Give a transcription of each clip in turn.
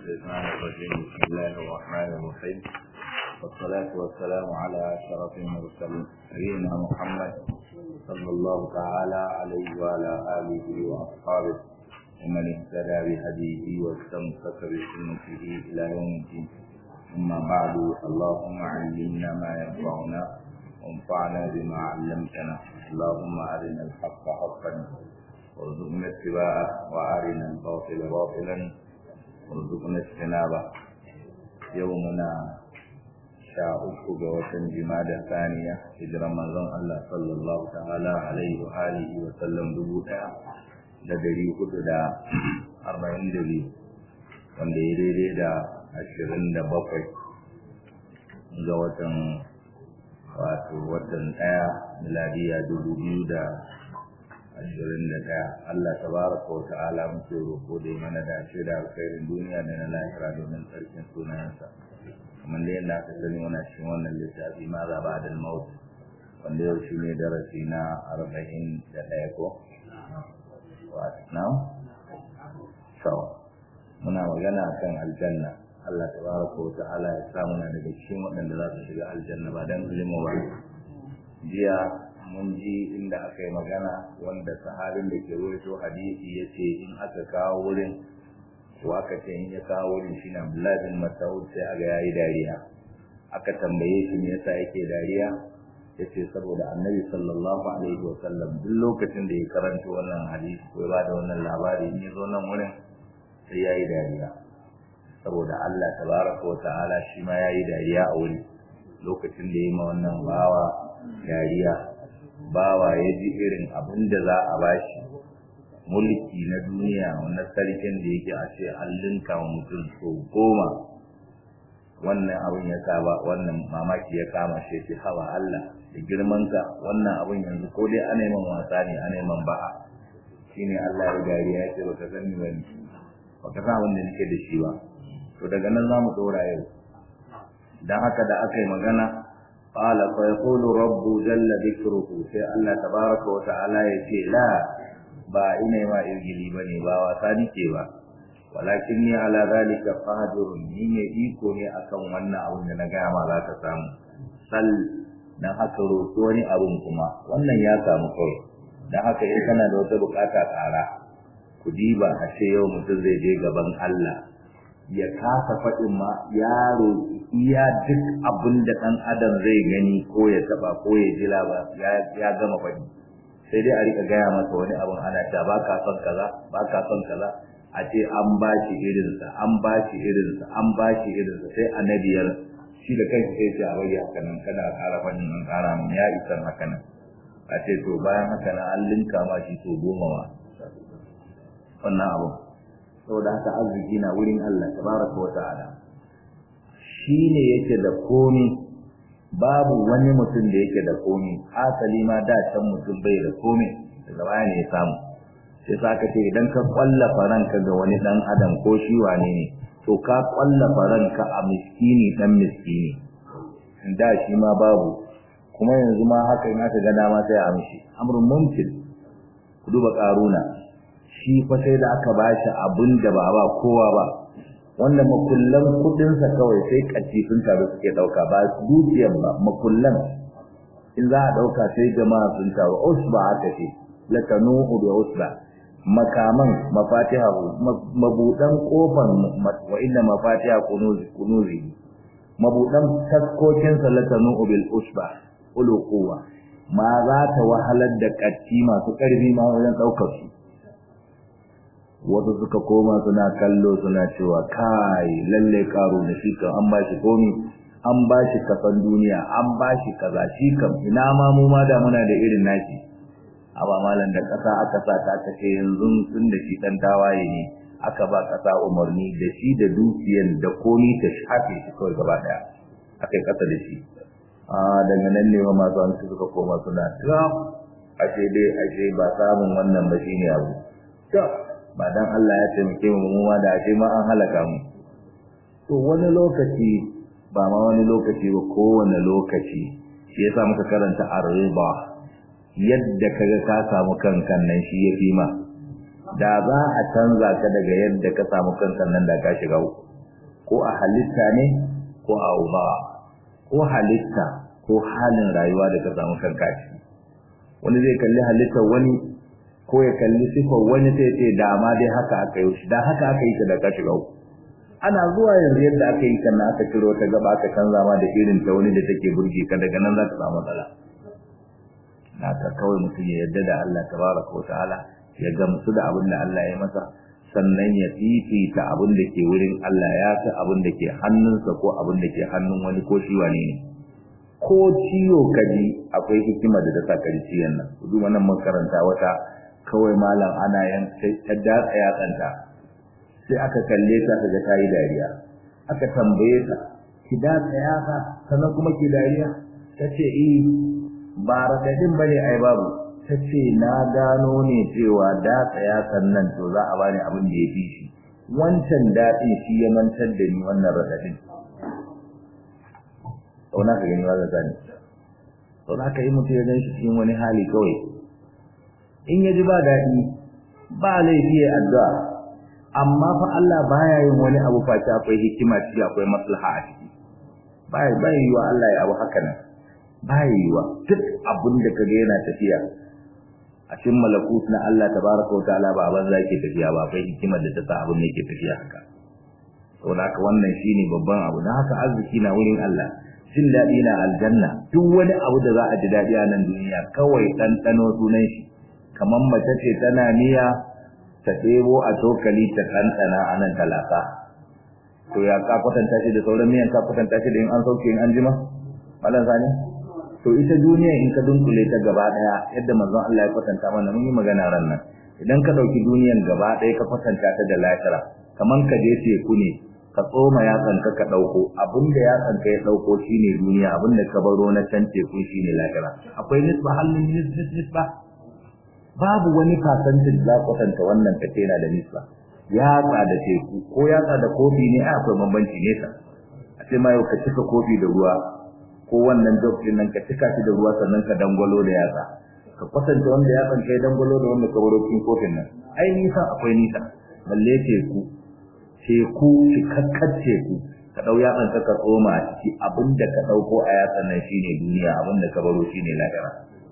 الشيطان الرجيم بسم الله الرحمن الرحيم والصلاة والسلام على أشرف المرسلين نبينا محمد صلى الله تعالى عليه وعلى آله وأصحابه ومن اهتدى بهديه واستمسك بسنته إلى يوم الدين أما بعد اللهم علمنا ما ينفعنا وانفعنا بما علمتنا اللهم أرنا الحق حقا وارزقنا اتباعه وأرنا الباطل باطلا وارزقنا اجتنابه يومنا sha uku ga watan jimada saniya hijiran manzon Allah sallallahu ta'ala alaihi wa alihi wa sallam dubu daya da dari hudu da arba'in da biyu wanda ya daidai da ashirin da bakwai ga watan wato watan daya miladiya dubu biyu da ashirin da daya Allah tabaraka wa ta'ala muke roƙo da ya mana dace da alkhairin duniya da na lahira domin tsarkin sunayensa kamar da yadda aka sani muna cikin wannan littafi ma za ba da maut wanda yau shi ne darasi na arba'in da ɗaya ko na sau muna magana kan aljanna Allah ta baraka wa ta'ala ya sa muna daga cikin waɗanda za su shiga aljanna ba don ilimu ba jiya mun ji inda aka yi magana wanda sahabin da ke rawaito hadisi ya ce in aka kawo wurin to aka ce in ya kawo wurin shi na Abdullahi bin Mas'ud sai aga yayi dariya aka tambaye shi me yasa yake dariya yace saboda Annabi sallallahu alaihi wa sallam duk lokacin da ya karanta wannan hadisi ko ba da wannan labari in ya zo nan wurin sai yayi dariya saboda Allah tabaraka wa ta'ala shi ma yayi dariya a wuri lokacin da ya ma wannan bawa dariya bawa ya ji irin abin da za a bashi mulki na duniya wannan sarkin da yake a ce an linka wa mutum so goma wannan abin ya saba wannan mamaki ya kama shi ce hawa Allah da girmanka wannan abin yanzu ko dai ana man wasa ne ana man ba'a shine Allah ya gari ya ce baka sani bane baka san abin da nake da shi ba to daga nan zamu dora yau dan haka da aka yi magana qala fa yaqulu rabbu jalla dhikruhu sai Allah tabaraka wa ta'ala ya ce la ba ina ma irgili bane ba wasa nike ba walakin ni ala zalika qadirun ni ne iko ne akan wannan abun da na ga ma za ka samu sal dan haka roƙi wani abun kuma wannan ya samu kai dan haka in kana da wata bukata tsara ku diba a ce yau mutum zai je gaban Allah ya kasa faɗin ma ya roƙi iya duk abin da ɗan adam zai gani ko ya taɓa ko ya ji ya gama faɗi sai dai a rika gaya masa wani abin ana ta ba ka son kaza ba ka son kaza a ce an ba shi irinsa an ba shi irinsa an ba shi irinsa sai a nabiyar shi da kanshi sai ce a bari haka nan kada a ƙara fannin an ƙara min ya isan haka nan a ce to bayan haka nan an linka ma shi to goma ma wannan abin saboda haka arziki na wurin Allah tabaraka wa ta'ala shi ne yake da komi babu wani mutum da yake da komi asali ma da can mutum bai da komi daga baya ne ya samu sai sa ka ce idan ka kwallafa ranka ga wani dan adam ko shi wane ne to ka kwallafa ranka a miskini dan miskini da shi ma babu kuma yanzu ma haka in aka ga dama sai a amshi amrun mumkin ku duba karuna shi fa sai da aka bashi abin da ba ba kowa ba wanda makullan kudinsa kawai sai katifin taro suke dauka ba dukiyar ba makullan in za a dauka sai jama'a sun taro usba aka ce latanuhu bi usba makaman mafatiha mabudan kofar wa inna mafatiha kunuzi kunuzi mabudan taskokin salatanuhu bil usba ulu quwwa ma za ta wahalar da katti masu karfi ma wajen daukar su wasu suka koma suna kallo suna cewa kai lalle karo da shi kan an ba shi komi an ba shi kasan duniya an ba shi kaza shi kam ina ma mu ma da muna da irin nashi aba malan da kasa aka sa ta aka ce yanzu tun da shi dan tawaye ne aka ba kasa umarni da shi da dukiyan da komi ta shafe shi kawai gaba daya akai kasa da shi a daga nan ne ma masu an suka koma suna ta ashe dai ashe ba samun wannan ba shine abu ba dan Allah ya taimake mu mu ma da ashe ma an halaka mu to wani lokaci ba ma wani lokaci ba kowane lokaci shi yasa muka karanta ar-riba yadda kaga ka samu kankan nan shi yafi ma da za a canza ka daga yadda ka samu kankan nan da ka shiga uku ko a halitta ne ko a uba ko halitta ko halin rayuwa da ka samu kanka ciki wani zai kalli halittar wani ko ya kalli sifar wani sai ce dama dai haka aka yi shi da haka aka yi ta da ka shiga uku ana zuwa yanzu yadda aka yi kan aka ciro ta gaba aka canza ma da irin ta wani da take burge ka daga nan za ka samu matsala na ka kawai mutum ya yarda da Allah tabaraka wa ta'ala ya gamsu da abin da Allah ya masa sannan ya fifita abin da ke wurin Allah ya fi abin da ke hannunsa ko abin da ke hannun wani ko shi wane ne ko ciwo kaji akwai hikima da ta sa ka ji ciyon nan duk wannan mun karanta wata kawai malam ana yan ta datsa yatsanta sai aka kalle ta ka ga tayi dariya aka tambaye ta ki datsa yatsa sannan kuma ki dariya tace eh ba radadin bane ai babu tace na gano ne cewa datsa yatsan nan to za a bani abin da ya fi shi wancan daɗin shi ya mantar da ni wannan radadin kauna ka gani wanda zani to za ka yi mutu ya gan shi cikin wani hali kawai in ya ji ba daɗi ba laifi ya addu'a amma fa Allah baya yin wani abu face akwai hikima ciki akwai maslaha a ciki bai bai yiwa Allah ya abu haka nan bai yiwa duk abin da kaga yana tafiya a cikin malakut na Allah tabaraka wa ta'ala ba ban zaki tafiya ba akwai hikimar da ta sa abin yake tafiya haka saboda haka wannan shine babban abu dan haka arziki na wurin Allah jin daɗi na aljanna duk wani abu da za a ji daɗi a nan duniya kawai ɗanɗano sunan shi kamar mace ce tana niyya ta ɗebo a cokali ta ɗanɗana a nan talaka to ya ka kwatanta shi da sauran miyan ka kwatanta shi da in an sauke in an jima malam sani to ita duniya in ka dunkule ta gaba ɗaya yadda manzon Allah ya kwatanta mana mun yi magana ran nan idan ka ɗauki duniyan gaba ɗaya ka kwatanta ta da lahira kamar ka je teku ne ka tsoma yatsanka ka ɗauko abinda yatsanka ya ɗauko shine duniya abinda ka baro na can teku shine lahira akwai nisba halin nisba babu wani fasantin za kwatanta wannan kace yana da nisba yatsa da teku ko yatsa da kofi ne ai akwai bambanci nesa a ce ma yau ka cika kofi da ruwa ko wannan jog din nan ka cika shi da ruwa sannan ka dangwalo da yatsa ka kwatanta wanda yatsan kai dangwalo da wanda ka baro cikin kofin nan ai nisa akwai nisa balle teku teku cikakkar teku ka dau yatsan ka tsoma a ciki abinda ka dauko a yatsan nan shine duniya abinda ka baro shine lahira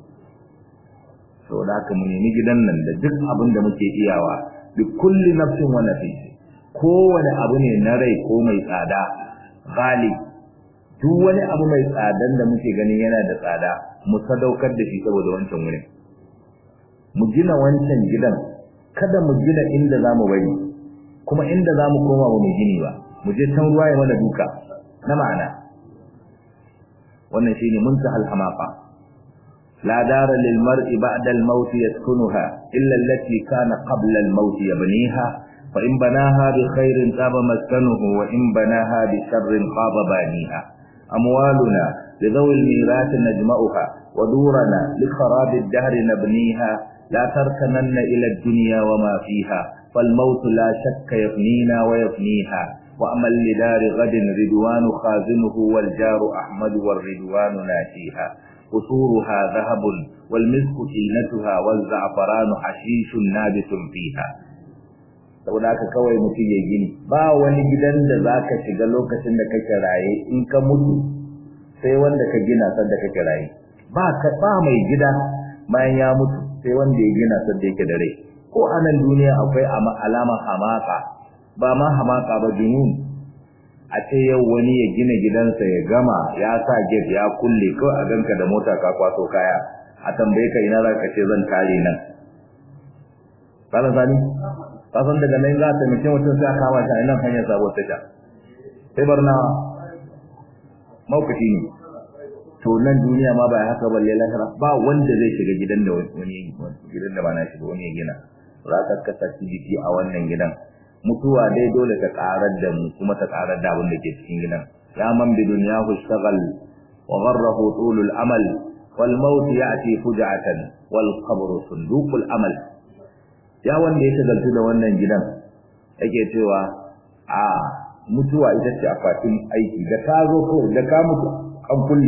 saboda haka mu nemi gidan nan da duk abin da muke iyawa bi kulli nafsin wa nafis kowane abu ne na rai ko mai tsada ghali duk wani abu mai tsadan da muke ganin yana da tsada mu sadaukar da shi saboda wancan wurin mu gina wancan gidan kada mu gina inda zamu bari kuma inda zamu koma ba mu gini ba mu je can ruwa ya mana duka na ma'ana wannan shine muntahal hamaqa لا دار للمرء بعد الموت يسكنها إلا التي كان قبل الموت يبنيها فإن بناها بخير طاب مسكنه وإن بناها بشر خاب بانيها أموالنا لذوي الميراث نجمعها ودورنا لخراب الدهر نبنيها لا تركنن إلى الدنيا وما فيها فالموت لا شك يفنينا ويفنيها وأمل لدار غد رضوان خازنه والجار أحمد والرضوان ناشيها قصورها ذهب والمسك تينتها والزعفران حشيش نابت فيها saboda haka kawai mutum ya gini ba wani gidan da zaka shiga lokacin da kake raye in ka mutu sai wanda ka gina sanda kake raye ba ka ba mai gida bayan ya mutu sai wanda ya gina sanda yake da rai ko a nan duniya akwai alamar hamaka ba ma hamaka ba junun a ce yau wani ya gina gidansa ya gama ya sa gate ya kulle kawai a ganka da mota ka kwaso kaya a tambaye ka ina za ka ce zan tare nan kana sani ka san daga nan za ta mace mutum sai aka kama shi a nan hanyar sabuwar tasha sai barna maukaci ne to nan duniya ma ba haka balle lahira ba wanda zai shiga gidan da wani gidan da ba na shi ba wani ya gina za ka kasa jiki a wannan gidan mutuwa dai dole ta karar da mu kuma ta karar da abin da ke cikin gidan ya man bi dunyahu shagal wa gharrahu tulul amal wal maut ya'ti fuja'atan wal qabr sunduqul amal ya wanda ya shagaltu da wannan gidan yake cewa a mutuwa ita ce akwatin aiki da ka zo ko da ka mutu an kulle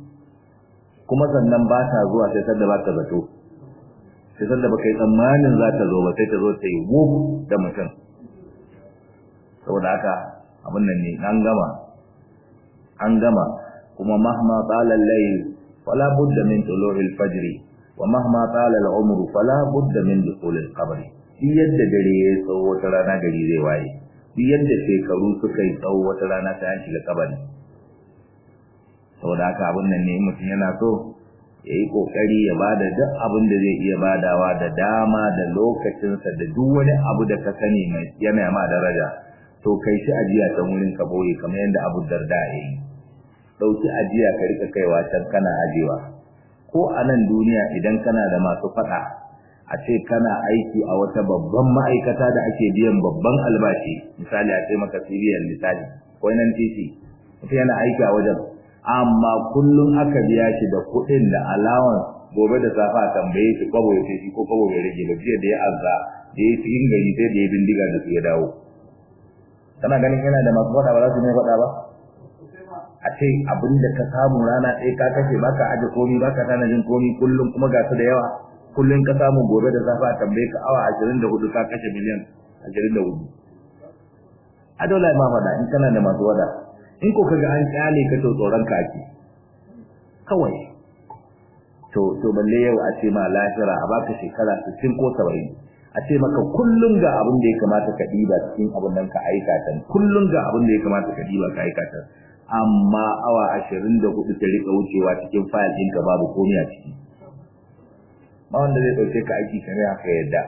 kuma sannan ba ta zuwa sai sanda ba ta zato sai sanda ba kai tsammanin za ta zo ba sai ta zo ta yi wuf da mutum saboda haka abin nan ne an gama an gama kuma mahma qala al-layl fala budda min tulu'i al-fajr wa mahma qala al-umru fala budda min dukhul al-qabr shi yadda dare ya tsawo wata rana gari zai waye shi yadda shekaru suka yi tsawo wata rana ta an shiga kabari saboda haka abin nan ne mutum yana so ya yi ƙoƙari ya bada duk abin da zai iya badawa da dama da lokacinsa da duk wani abu da ka sani mai yana ma daraja to kai shi ajiya ta wurin ka boye kamar yadda abu darda ya yi ɗauki ajiya ka rika kaiwa can kana ajiyewa ko a nan duniya idan kana da masu faɗa a ce kana aiki a wata babban ma'aikata da ake biyan babban albashi misali a ce maka civilian misali ko nan titi mutum yana aiki a wajen amma kullum aka biya shi da kuɗin da allowance gobe da safa tambaye shi kwabo ya shi ko kwabo ya rage ba jiya da ya azza da ya cikin gari sai da ya bindiga da su ya dawo kana ganin yana da masu faɗa ba za su ne faɗa ba a ce abin da ka samu rana ɗaya ka kashe baka aje komi baka tanajin komi kullum kuma ga su da yawa kullum ka samu gobe da safa tambaye ka awa ashirin da hudu ka kashe miliyan ashirin da hudu a dole ma faɗa in kana da masu wada in ko kaga an kyale ka to tsoron ka ake kawai to to balle yau a ce ma lahira a baka shekara 60 ko 70 a ce maka kullun ga abin da ya kamata ka diba cikin abin nan ka aikata kullun ga abin da ya kamata ka diba ka aikata amma awa 24 ta rika wucewa cikin file ɗinka babu komai a ciki ba wanda zai dauke ka aiki kare haka yadda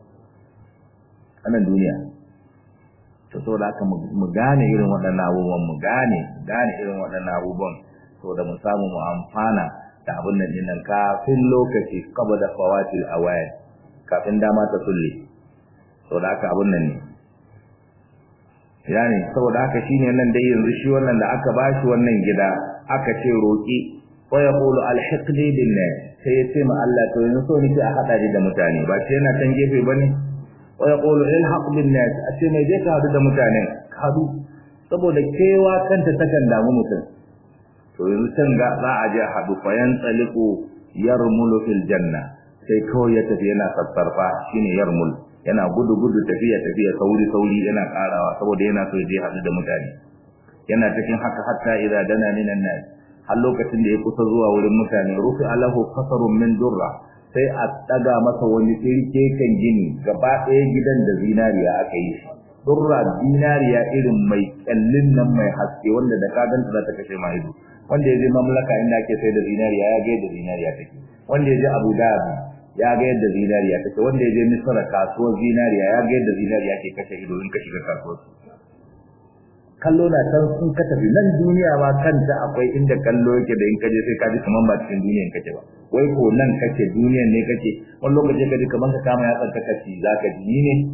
anan duniya to so da haka mu gane irin waɗannan abubuwan mu gane gane irin waɗannan abubuwan to da mu samu mu amfana da abin nan dinnan kafin lokaci kaba da fawatil awayat kafin dama ta sulle to da haka abin nan ne yani saboda haka shine nan dai yanzu shi wannan da aka bashi wannan gida aka ce roki wa yaqulu alhiqni billah sai ya ce ma Allah to yanzu so nake a hada da mutane ba sai yana can gefe bane wa yaqulu ilhaq bin nas ace mai je ka hadu da mutanen hadu saboda kewa kanta takan damu mutum to yanzu can ga za a je hadu fa yantsaliqu yarmulu fil janna sai kawai ya tafi yana sassarfa shine yarmul yana gudu gudu tafiya tafiya sauri sauri yana karawa saboda yana so je hadu da mutane yana cikin haka hatta idza dana minan nas har lokacin da ya kusa zuwa wurin mutane rufi alahu kasarun min durra sai a daga masa wani tsirke kan gini gaba ɗaya gidan da zinariya aka yi shi durra zinariya irin mai kyallin nan mai haske wanda da kadanta za ta kashe ma ido wanda ya je mamlaka inda ake sai da zinariya ya ga yadda zinariya take wanda ya je abu dhabi ya ga yadda zinariya take wanda ya je misra kasuwar zinariya ya ga yadda zinariya ke kashe ido in ka shiga kasuwar kallo na can sun ka tafi nan duniya ma kanta akwai inda kallo yake da in kaje sai ka ji kaman ba cikin duniyan kake ba wai ko nan kake duniyan ne kake wani lokaci ka ji kaman ka kama ya tsanka kaci zaka ji ni ne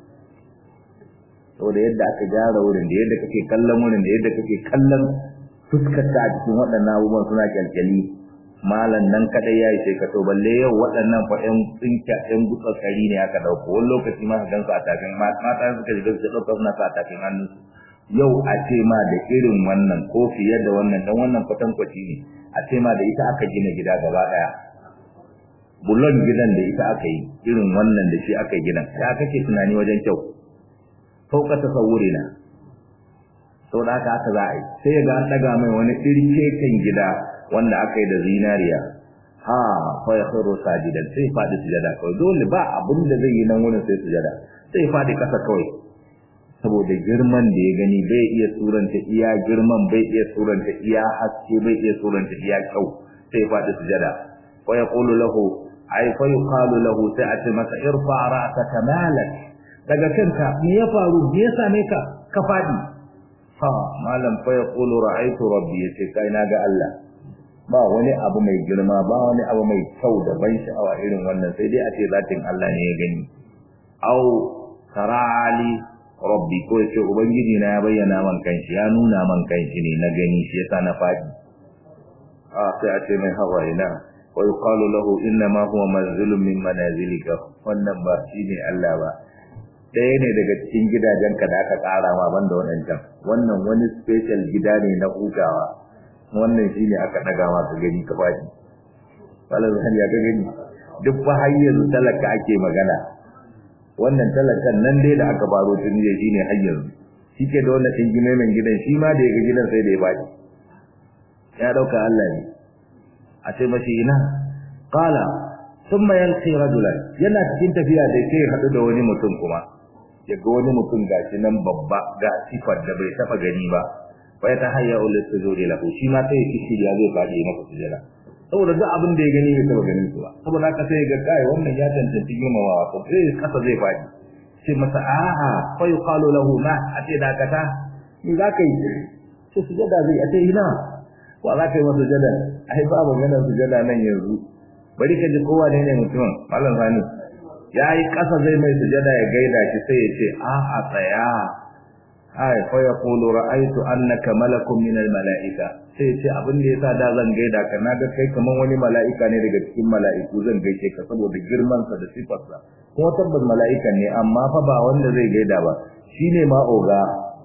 saboda yadda aka gyara wurin da yadda kake kallon wurin da yadda kake kallon fuskar ta a cikin waɗannan abubuwan suna kyalkyali malam nan kadai ya yi sai ka to balle yau waɗannan fa ƴan tsinka ƴan gutsakari ne aka dauko wani lokaci ma ka gansu a tafin mata suka shiga su ɗauka suna sa a tafin hannunsu yau a ce ma da irin wannan ko fiye da wannan dan wannan kwatankwaci ne a ce ma da ita aka gina gida gaba daya bulon gidan da ita aka yi irin wannan da shi aka gina ya kake tunani wajen kyau fauka tasawuri na sau da haka aka za a yi sai ya ga an daga mai wani irke kan gida wanda aka yi da zinariya ha fa ya khairu sajidan sai fadi sujada kawai dole ba abin da zai yi nan wurin sai sujada sai fadi kasa kawai saboda girman da ya gani bai iya suranta iya girman bai iya suranta iya haske bai iya suranta iya kyau sai faɗi sujada wa yaqulu lahu ay fa yuqalu lahu sai a ce masa irfa ra'saka malak daga kanka me ya faru me ya same ka ka faɗi ha malam fa yaqulu ra'aytu rabbi yace kai na ga Allah ba wani abu mai girma ba wani abu mai kyau da ban sha'awa irin wannan sai dai a ce zatin Allah ne ya gani au tarali rabbi ko yace ubangiji na ya bayyana man kanshi ya nuna man kanshi ne na gani shi yasa na fadi ah sai a ce mai hawaina wa yuqalu lahu inna ma huwa manzilun min manazilika wannan ba shine Allah ba ɗaya ne daga cikin gidajenka da aka ƙara ma banda waɗancan wannan wani special gida ne na hutawa wannan shine aka ɗaga ma ka gani ka fadi wala zan ya ga gani duk fa hayyar talaka ake magana wannan talakan nan dai da aka baro tun jiya shine har yanzu shike da wannan dingime mai gidan shi ma da ya ga gidan sai da ya baki ya dauka Allah ne a ce mashi ina qala thumma yalqi rajulan yana cikin tafiya da sai hadu da wani mutum kuma ya ga wani mutum gashi nan babba ga sifar da bai taba gani ba fa ya tahayya ul sujudi lahu shi ma sai kishi ya zai fadi masa sujada saboda duk abin da ya gani bai taba ganin su ba saboda haka sai ga kai wannan ya tantance girmamawa ko sai kasa zai fadi sai masa a'a fa yuqalu lahu ma ate dakata ni za ka yi sai sujada zai ate ina wa za ka yi masa sujada ai ba maganar sujada nan yanzu bari ka ji kowa ne ne mutum malam sani ya yi ƙasa zai mai sujada ya gaida shi sai ya ce a'a tsaya ai fa yaqulu ra'aytu annaka malakun min al-mala'ika sai ya ce abin da yasa da zan gaida ka naga kai kaman wani mala'ika ne daga cikin mala'iku zan gaishe ka saboda girman sa da sifarsa kuma tabbas mala'ikan ne amma fa ba wanda zai gaida ba shine ma oga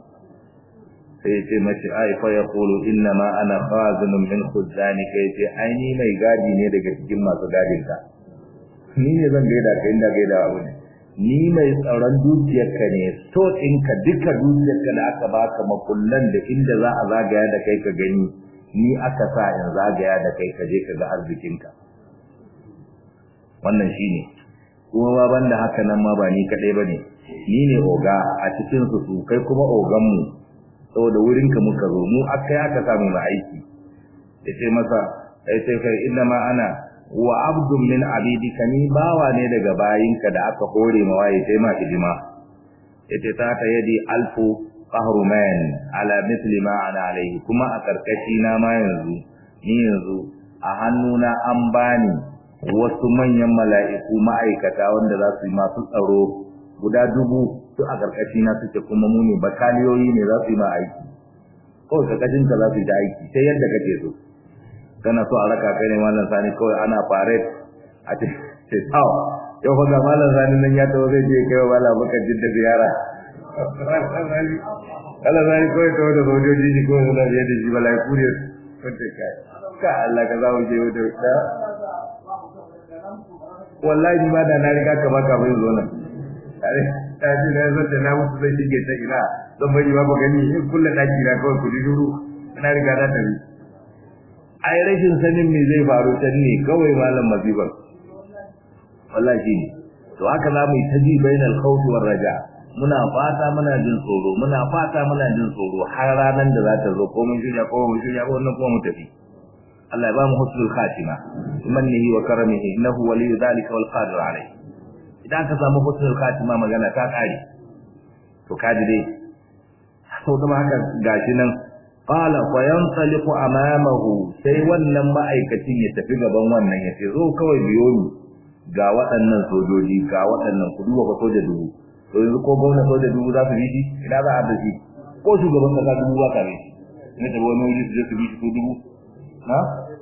sai ce mace ai fa yaqulu inna ma ana khazinun min khuzani kai ce ai ni mai gadi ne daga cikin masu gadin ka ni ne zan gaida ka inda gaida wa ne ni mai tsaron dukiyarka ne so ɗinka duka dukiyarka da aka baka makullan da inda za a zagaya da kai ka gani ni aka sa in zagaya da kai ka je ka ga arzikinka wannan shine kuma ba banda haka nan ma ba ni kadai bane ni ne oga a cikin su su kai kuma ogan mu saboda wurin ka muka zo mu akai aka samu mu aiki yace masa yace kai inna ma ana wa abdun min abidika ni bawa ne daga bayinka da aka hore ma waye sai ma hidima yace ta ta yadi alfu qahruman ala mithli ma ana alaihi kuma a karkashi na ma yanzu ni yanzu a hannuna an bani wasu manyan mala'iku ma'aikata wanda za su yi masu tsaro guda dubu su a karkashi na suke kuma mu ne bataliyoyi ne za su yi ma aiki kawai karkashin ka za su yi da aiki sai yadda kake so kana so a raka kai ne mallan sani kawai ana fare a ce ce taw yau fa ga mallan sani nan ya tawo zai je kai wa mallan baka jidda ziyara Allah zai kawai tawo da sojoji shi kawai suna biye da shi balai kure sun ce kai ka Allah ka zawo je da da wallahi ni ma da na riga ka baka bai zo nan tare ta ji na zo da na mutu zai shige ta ina zan bari ba ba gani in kullu daki na kawai ku duru na riga na tafi ai rashin sanin me zai faru can ne kawai malam mazibar wallahi shi ne to haka za mu yi ta ji bainal khawfi war raja muna fata muna jin tsoro muna fata muna jin tsoro har ranan da za ta zo ko mun shirya ko mun shirya ko wannan kuma mu tafi Allah ya ba mu husnul khatima mannihi wa karamihi innahu waliyyu dhalika wal qadir alayh idan ka samu husnul khatima magana ta kare to kaji dai sau da haka gashi nan qala fa yantaliqu amamahu sai wannan ma'aikacin ya tafi gaban wannan ya ce zo kawai biyo ni ga waɗannan sojoji ga waɗannan ku duba fa soja dubu to yanzu ko gwamna soja dubu za su bi shi ina za a da shi ko shugaban kasa dubu ba ka bi shi ne da wani wuri su je su bi shi ko dubu na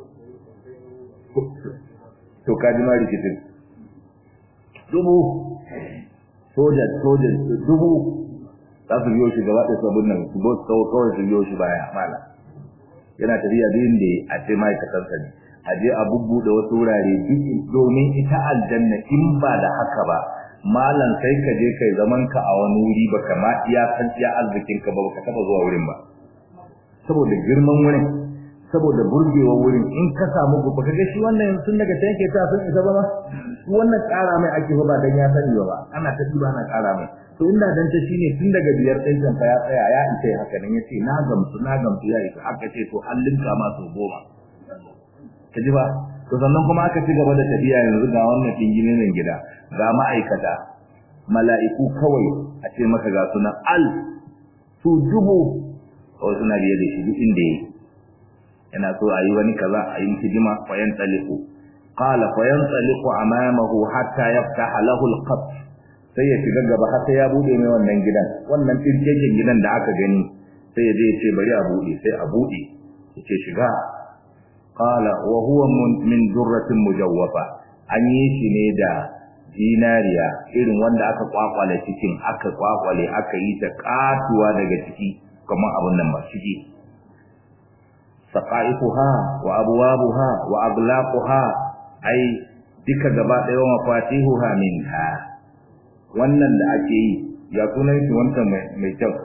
to ka ji ma rikicin dubu soja soja dubu za su biyo shi gaba da sabon nan su bo su kawai su biyo shi baya mala yana tafiya biyun da a ce ma'aikatan sa ne a je a bubbuɗe wasu wurare domin ita aljanna in ba da haka ba malam sai ka je kai zaman ka a wani wuri baka ma iya san iya arzikin ka ba baka taba zuwa wurin ba saboda girman wurin saboda burgewa wurin in ka samu gobe kaga shi wannan sun daga can ke ta sun isa ba ma wannan ƙara mai ake ba dan ya sani ba ana ta duba ana ƙara mai to inda dan ta shine tun daga biyar ɗin kan fa ya tsaya ya isa haka nan yace na gamsu na gamsu ya isa aka ce to an linka ma su goma ka ji ba to sannan kuma aka ci gaba da tafiya yanzu ga wannan dingine nan gida ga ma'aikata mala'iku kawai a ce maka ga sunan al su dubu kawai suna biye da shi duk inda yake yana so a yi wani kaza a yi hidima fa yantaliqu qala fa yantaliqu amamahu hatta yaftaha lahu alqab sai ya shiga gaba har sai ya bude mai wannan gidan wannan tirkekin gidan da aka gani sai ya je ya ce bari a bude sai a bude yace shiga qala wa huwa min durratin mujawwafa an yi shi ne da dinariya irin wanda aka kwakwale cikin aka kwakwale aka yi ta katuwa daga ciki kamar abun nan ba ciki saqaifuha wa abwabuha wa aglaquha ai duka gaba ɗaya wa mafatihuha minha wannan da ake yi ya sunan shi wancan mai kyau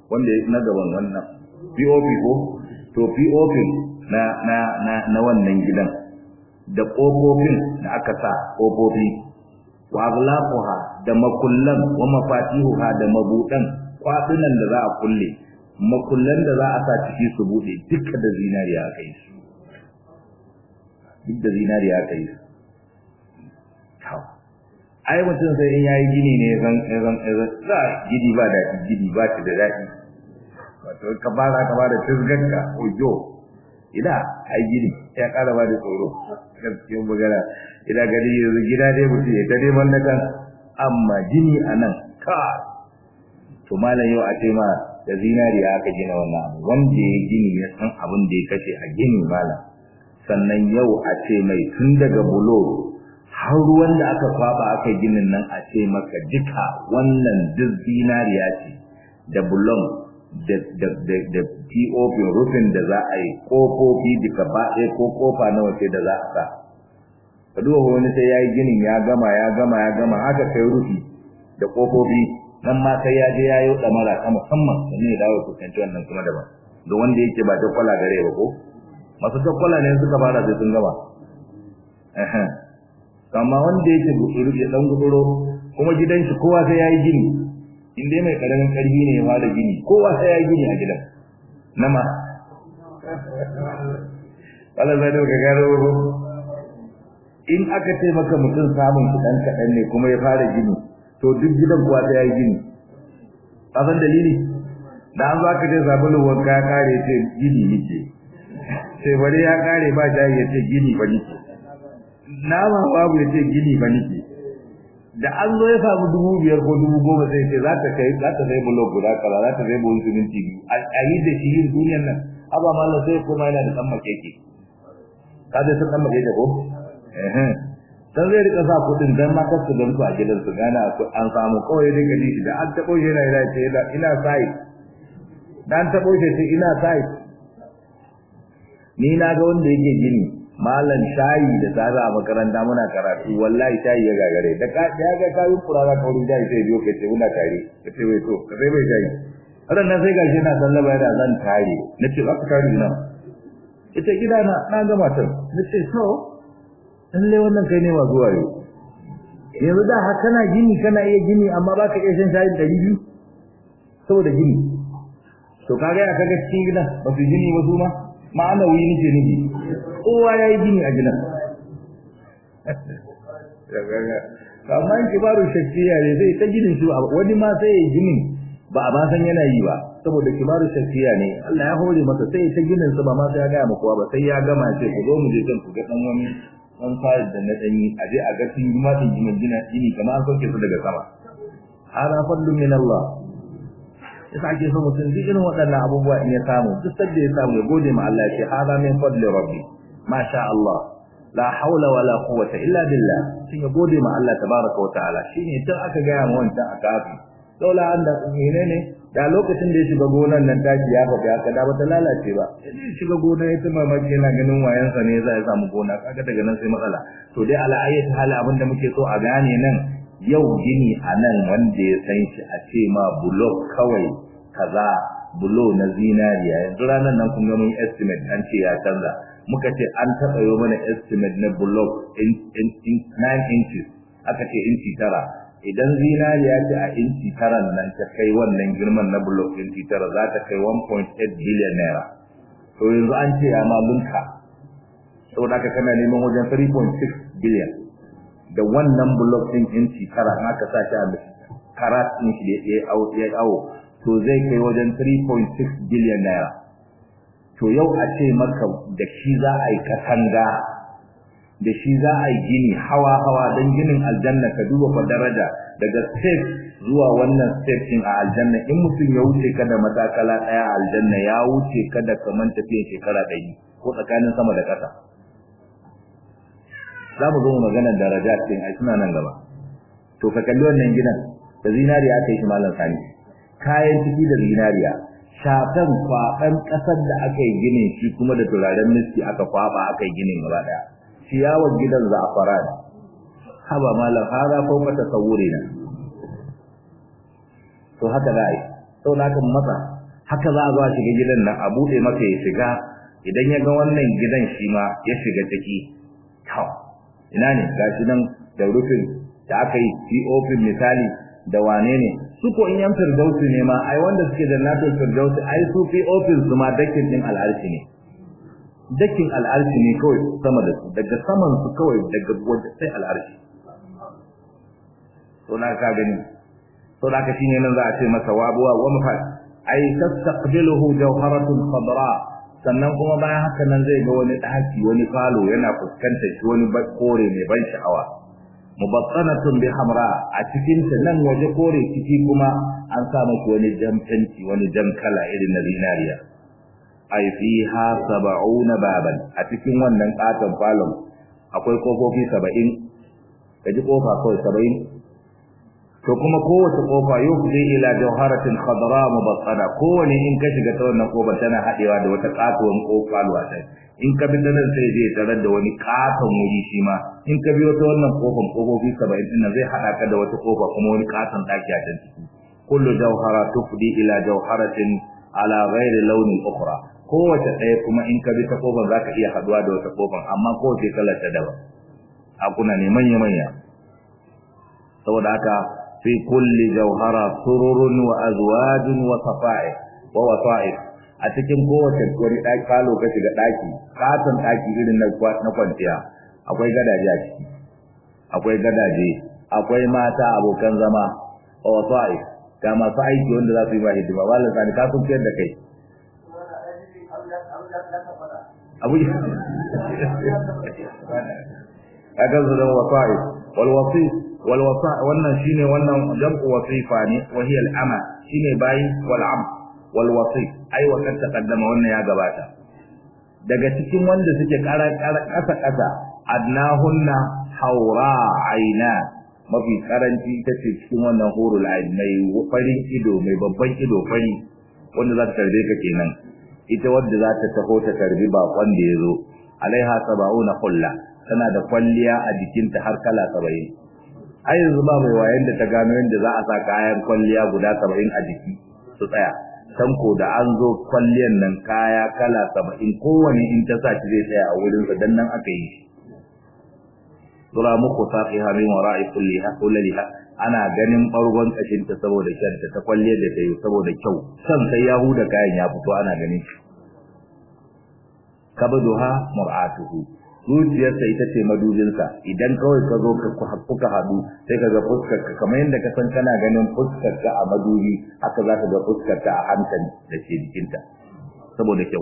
wanda ya na gaban wannan POP ko to POP na na na na wannan gidan da kofofin da aka sa kofofi wa aglaquha da makullan wa mafatihuha da mabudan kwadunan da za a kulle makullan da za a sa ciki su bude duka da zinariya aka yi su duk da zinariya aka yi su ai mutum sai in yayi gini ne zan zan za gidi ba da gidi ba ta da daɗi wato ka fara ka fara tizganka ojo ina ai gidi ya ƙara ba da tsoro gaskiyar magana ina gani yanzu gida dai mutum ya ta neman na kan amma gini a nan ka to malam yau a ce ma da zinariya aka gina wannan abu wanda ya gini ya san abin da ya kashe a gini malam sannan yau a ce mai tun daga bulo har ruwan da aka kwaba aka ginin nan a ce maka duka wannan duk zinariya ce da bulon da da da da POP rufin da za a yi kofofi duka ba ɗaya ko kofa nawa ce da za a sa ka duba wani sai ya yi ginin ya gama ya gama ya gama haka kai rufi da kofofi nan ma sai ya je ya yi ɗamara ta musamman sannan ya dawo kusanci wannan kuma daban da wanda yake ba ta kwala gare ba ko masu ta kwala ne suka fara sai sun gama amma wanda yake gutsuru ya dan gutsuro kuma gidan shi kowa sai yayi gini in dai mai karamin karfi ne ya fara gini kowa sai yayi gini a gidan nama wala zai ka garo in aka ce maka mutum samun kudan kadan ne kuma ya fara gini to duk gidan kowa sai yayi gini kasan dalili da an za ka je sabulun wanka ya kare ce gini nike sai bari ya kare ba jayi ya ce gini ba nike nama babu ya ce gini ba nike da an zo ya samu dubu biyar ko dubu goma sai ce za ta kai za ta zai bulo guda kaza za ta zai bulo siminti biyu a yi da shi yin duniyar nan haba mallam sai kuma yana da dan makeke ka dai san dan makeke ko eh dan zai rika sa kudin dan ma kasu dan su a gidan su gana an samu kawai dai gadi shi da an tabo shi yana yana ce ina sai dan tabo shi sai ina sai ni na ga wanda yake gini malam shayi da tsara a makaranta muna karatu wallahi shayi ya gagare da ka ya ga kayi kurara ka wurin shayi sai biyo kace muna tare kace wai to ka sai bai shayi ran nan sai gashi na sallaba yana zan tare nace ba ka tare ina ita gida na na ga matar nace so lalle wannan kai ne masu wayo yanzu da haka kana gini kana iya gini amma baka iya shan shayin ɗari biyu saboda gini to kaga ya kaga cikin gida ba su gini ba su ma ma'ana wuyi nake nufi kowa ya yi gini a gidan amma in kibaru shakkiya ne zai ta ginin su wani ma sai ya ginin ba a ba san yana yi ba saboda kibaru shakkiya ne Allah ya hore masa sai ya ta ginin su ba ma sai ya gaya kowa ba sai ya gama ce ku zo mu je kan ku ga dan wani dan fayil da na danyi a je a ga sun yi ma din ginin gina gini kamar an sauke su daga sama hada fadlu min Allah yasa ake so mutum duk irin waɗannan abubuwa in ya samu duk sadda ya samu ya gode ma Allah ya ce hada min fadli rabbi ma sha Allah la haula wala quwwata illa billah shin ya gode ma Allah tabaraka wa ta'ala shine tun aka ga mu wancan akafi daula anda menene da lokacin da ya shiga gonan nan taki ya faɗi aka da bata lalace ba sai shiga gona ya tuma maki yana ganin wayansa ne za ya samu gona kaga daga nan sai matsala to dai ala ayyati hali abinda muke so a gane nan yau gini a nan wanda ya san shi a ce ma bulok kawai kaza bulo na zinariya yanzu ranar nan kun ga mun estimate an ce ya canza muka ce an taɓa yi mana estimate na bulok in, in, in 9 inches aka ce inci tara idan zinariya ce a inci tara nan ta kai wannan girman na bulok inci tara za ta kai 1.8 billion naira to yanzu an ce ya ma lunka saboda haka kana neman wajen 3.6 billion da wannan block din inci tara in aka sa shi a karat din shi da ya awo ya awo to zai kai wajen 3.6 billion naira to yau a ce maka da shi za a yi katanga da shi za a yi gini hawa hawa don ginin aljanna ka duba fa daraja daga step zuwa wannan step din a aljanna in mutum ya wuce ka da matakala daya a aljanna ya wuce ka da kaman tafiyan shekara ɗari ko tsakanin sama da ƙasa za mu zo mu magana daraja din ai suna nan gaba to ka kalli wannan gidan da zinariya aka yi shi malam sani kayan ciki da zinariya shafan kwaɓan ƙasar da aka yi ginin shi kuma da turaren miski aka kwaɓa aka yi ginin gaba ɗaya ciyawar gidan za'afaran haba malam hada ko mata saure na to haka za a yi sau na kan masa haka za a zo a shiga gidan nan a buɗe maka ya shiga idan ya ga wannan gidan shi ma ya shiga ciki to ina ne gashi nan da rufin da aka yi POP misali da wane ne su ko in yan firdausi ne ma ai wanda suke da nato firdausi ai su POP su ma dakin din al'arshi ne dakin al'arshi ne kawai sama da su daga saman su kawai daga wajen sai al'arshi to na ka gani to da ka shine nan za a ce masa wabuwa wa mafat ai tastaqbiluhu jawharatun khadra sannan kuma bayan haka nan zai ga wani daki wani falo yana fuskantar shi wani kore mai ban sha'awa mubattanatun bi hamra a cikin ta nan waje kore ciki kuma an sa miki wani jan fenti wani jan kala irin na zinariya ai fiha sab'una baban a cikin wannan katon falon akwai kofofi 70 kaji kofa kawai 70 to kuma kowace kofa yufdi ila jawharatin khadra mubassada kowane in ka shiga ta wannan kofar tana hadewa da wata katuwan kofa luwata in ka bi nan sai je tarar da wani katon wuri shi ma in ka biyo ta wannan kofar kofofi 70 din zai hada ka da wata kofa kuma wani katon daki a can ciki kullu jawhara tufdi ila jawharatin ala ghairi launin ukhra kowace ɗaya kuma in ka bi ta kofar zaka iya haduwa da wata kofar amma kowace kalar ta daban akuna ne manya manya saboda haka في كل جوهرة سرر وأزواج وصفائح ووصائف a cikin kowace wani ɗaki falo ka shiga ɗaki katon ɗaki irin na kwanciya akwai gadaje a ciki akwai gadaje akwai mata abokan zama a wasa'i ga masu aiki wanda za su yi ba hidima wallan sani ka sun fiyar da kai abu ya kan su don wasa'i wal wasi wal wasa wannan shine wannan jam'u wasifa ne wa hiya al ama shine bayi wal am wal wasi ai wa kan taqaddama wannan ya gabata daga cikin wanda suke kara kasa kasa adnahunna haura aina mafi karanci ita ce cikin wannan hurul ain mai farin ido mai babban ido fari wanda za ta tarbe ka kenan ita wadda za ta taho ta tarbi bakon da ya zo alaiha saba'una kulla tana da kwalliya a jikinta har kala saba'in ai yanzu ba mai wayan da ta gano yadda za a sa kayan kwalliya guda saba'in a jiki su tsaya can ko da an zo kwalliyan nan kaya kala saba'in kowane in ta sa shi zai tsaya a wurinsa dan nan aka yi shi tura muku saqiha min wara'i kulliha kullaliha ana ganin bargon kashin ta saboda kyanta ta kwalle da ta yi saboda kyau san sai ya huda kayan ya fito ana ganin shi kabduha mar'atuhu zuciyarsa ita ce madubinsa idan kawai ka zo ka kuka haɗu sai ka ga fuskar ka kamar yadda ka san kana ganin fuskar ka a madubi haka za ka ga fuskar ka a hankali da ke jikinta saboda kyau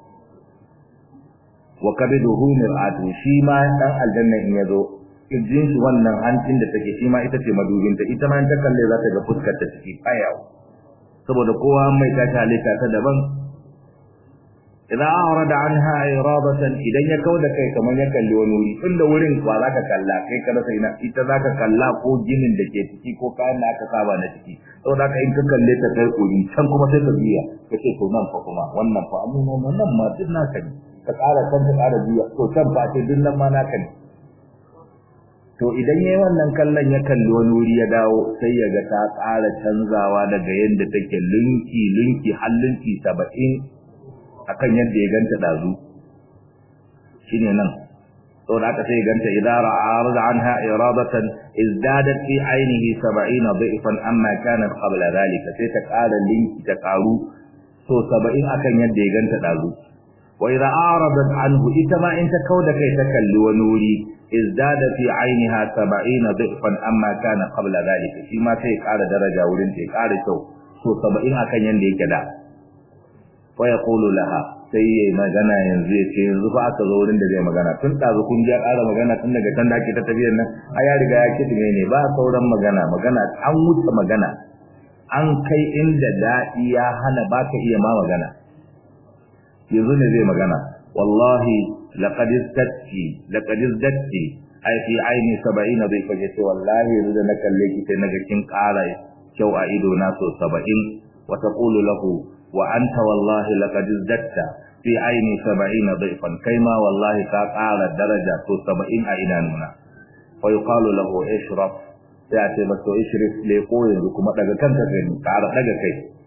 wa kabiduhu mir'atu shi ma dan aljanna in yazo kirjin shi wannan hancin da take shi ma ita ce madubinta ita ma in ta kalle za ta ga fuskar ta ciki ayau saboda kowa mai ta halitta ta daban idza arada anha iradatan idan ya kauda kai kamar ya kalli wani wuri tunda wurin ba za ka kalla kai ka rasa ina ita za ka kalla ko ginin da ke ciki ko kayan da aka saba na ciki saboda ka in ka kalle ta kai kuri can kuma sai ka biya kace to nan fa kuma wannan fa amma wannan ma duk naka ne ka ƙara kan ka ƙara biya to can fa ce duk nan ma naka ne to idan yayi wannan kallon ya kalli wani wuri ya dawo sai ya ga ta ƙara canzawa daga yadda take linki linki har linki saba'in akan yadda ya ganta dazu shine nan saboda haka sai ganta idara arada anha iradatan izdadat fi ainihi 70 dhifan amma kanat qabla dhalika sai ta ƙara linki ta ƙaru so 70 akan yadda ya ganta dazu wa idza aradat anhu ita ma in ta kauda kai ta kalli wani wuri izdada fi ainiha 70 dhifan amma kana qabla dhalika shi ma sai ƙara daraja wurin ta ƙara kyau so 70 akan yadda yake da wa yaqulu laha sai yayi magana yanzu ya ce yanzu fa aka zo wurin da zai magana tun ɗazu kun ji ƙara magana tun daga can da ake ta tafiyar nan a ya riga ya kitime ne ba sauran magana magana an wuce magana an kai inda daɗi ya hana ba ka iya ma magana yanzu ne zai magana wallahi laqad istatti laqad istatti ai fi aini 70 bai kaje ce wallahi yanzu da na kalle ki sai naga kin ƙara kyau a ido na so 70 wa taqulu lahu wa anta wallahi laqad izdatta fi aini 70 dhifan kaima wallahi ka qala daraja to 70 a idanuna fa yuqalu lahu ishraf ya ce ba to ishrif le ko yanzu kuma daga kanka gani ƙara daga kai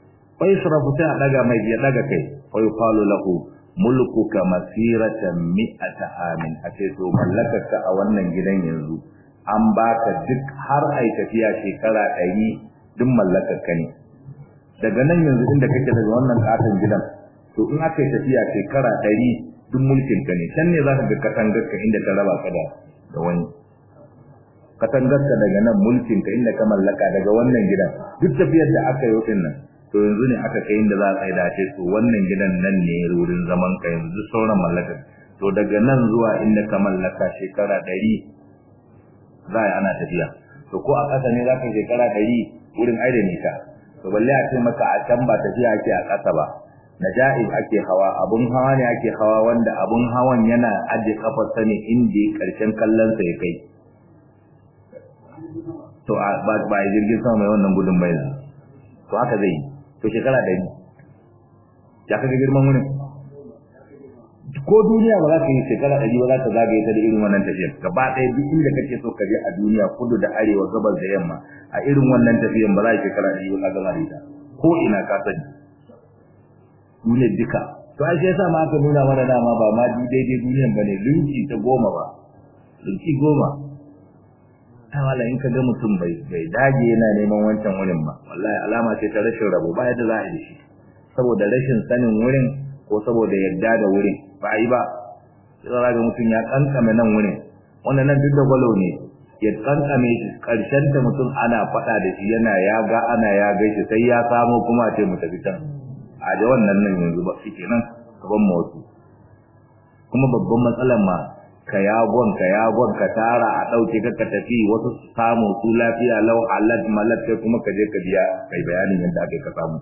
fa yusrafu sai a daga mai ya daga kai fa yuqalu lahu mulkuka masiratan mi'ata amin a ce to mallakarka a wannan gidan yanzu an baka duk har ai tafiya shekara ɗari duk mallakarka ne daga nan yanzu inda kake daga wannan katon gidan to in aka yi tafiya shekara ɗari duk mulkinka ne can ne za ka ga katangarka inda ta raba ka da da wani katangarka daga nan mulkinka inda ka mallaka daga wannan gidan duk tafiyar da aka yi wutin nan to yanzu ne aka kai inda za a tsaye da ce to wannan gidan nan ne wurin zaman ka yanzu sauran mallakar to daga nan zuwa inda ka mallaka shekara ɗari za a yi ana tafiya to ko a ƙasa ne za ka shekara ɗari wurin aida nisa to balle a ce maka a can ba tafiya ake a ƙasa ba naja'ib ake hawa abun hawa ne ake hawa wanda abun hawan yana aje kafarsa ne inda karshen kallonsa ya kai to ba ba jirgin sama mai wannan gudun bai to haka zai to shekara ɗari ya kaga girman wurin ko duniya ba za ka yi shekara ɗari ba za ta zagaye ta da irin wannan tafiyar gaba ɗaya duk inda kake so ka je a duniya kudu da arewa gabas da yamma a irin wannan tafiyar ba za ka shekara ɗari ba ka gama da ita ko ina ka sani duniyar duka to ai sai yasa ma aka nuna mana dama ba ma daidai duniyar bane linki ta goma ba linki goma ta wala in ka ga mutum bai bai dage yana neman wancan wurin ba wallahi alama ce ta rashin rabo ba yadda za a yi shi saboda rashin sanin wurin ko saboda yadda da wurin ba yi ba sai ga mutum ya kankame nan wurin wannan nan duk da gwalo ne ya kankame shi karshen ta mutum ana faɗa da shi yana ya ga ana ya gaishe sai ya samo kuma ce mu tafi can a da wannan nan yanzu ba shi kenan gaban wasu kuma babban matsalar ma ka yagon ka yagon ka tara a ɗauke ka ka tafi wasu su samu su lafiya lau halal malak kai kuma ka je ka biya kai bayanin yadda aka ka samu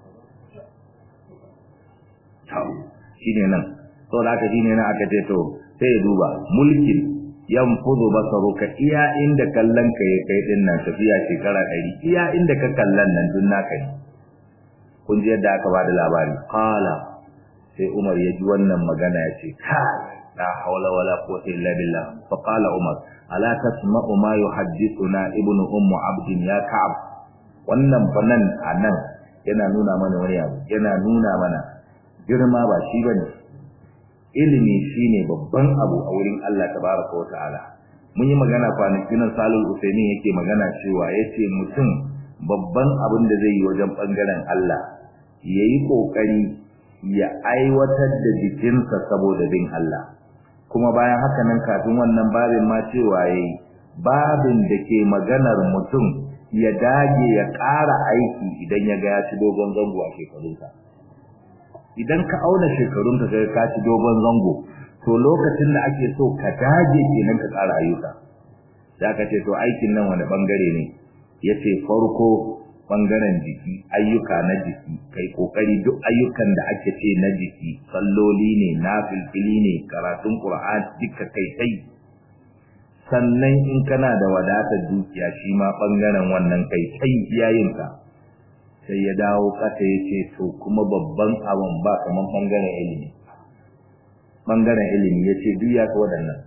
shine nan to da aka shine nan aka ce to sai ya duba mulkin yanfudu basaruka iya inda kallon ka ya kai din nan tafiya shekara ɗari iya inda ka kallon nan dun naka ne kun ji yadda aka bada labari qala sai Umar ya ji wannan magana ya ce kai la hawla wala quwwata illa billah fa qala Umar ala tasma'u ma yuhaddithuna ibnu ummu abd ya ka'ab wannan fanan anan yana nuna mana wani abu yana nuna mana girma ba shi bane ilimi shine babban abu a wurin Allah tabaraka wa ta'ala mun yi magana kwanakin nan Salul Usaini yake magana cewa yace mutum babban abin da zai yi wajen bangaren Allah yayi kokari ya aiwatar da jikinsa saboda bin Allah kuma bayan haka nan kafin wannan babin ma cewa yayi babin da ke maganar mutum ya dage ya ƙara aiki idan ya ga ya ci dogon zango a shekarunsa idan ka auna shekarunka ga ka ci dogon zango to lokacin da ake so ka dage kenan ka ƙara ayyuka da ka ce to aikin nan wani bangare ne yace farko bangaren jiki ayyuka na jiki kai kokari duk ayyukan da ake ce na jiki salloli ne nafilfili ne karatun qur'ani duka kai kai sannan in kana da wadatar dukiya shi ma bangaren wannan kai kai iyayinka sai ya dawo kasa ya ce to kuma babban abun ba kaman bangaren ilimi bangaren ilimi ya ce duk ya ka waɗannan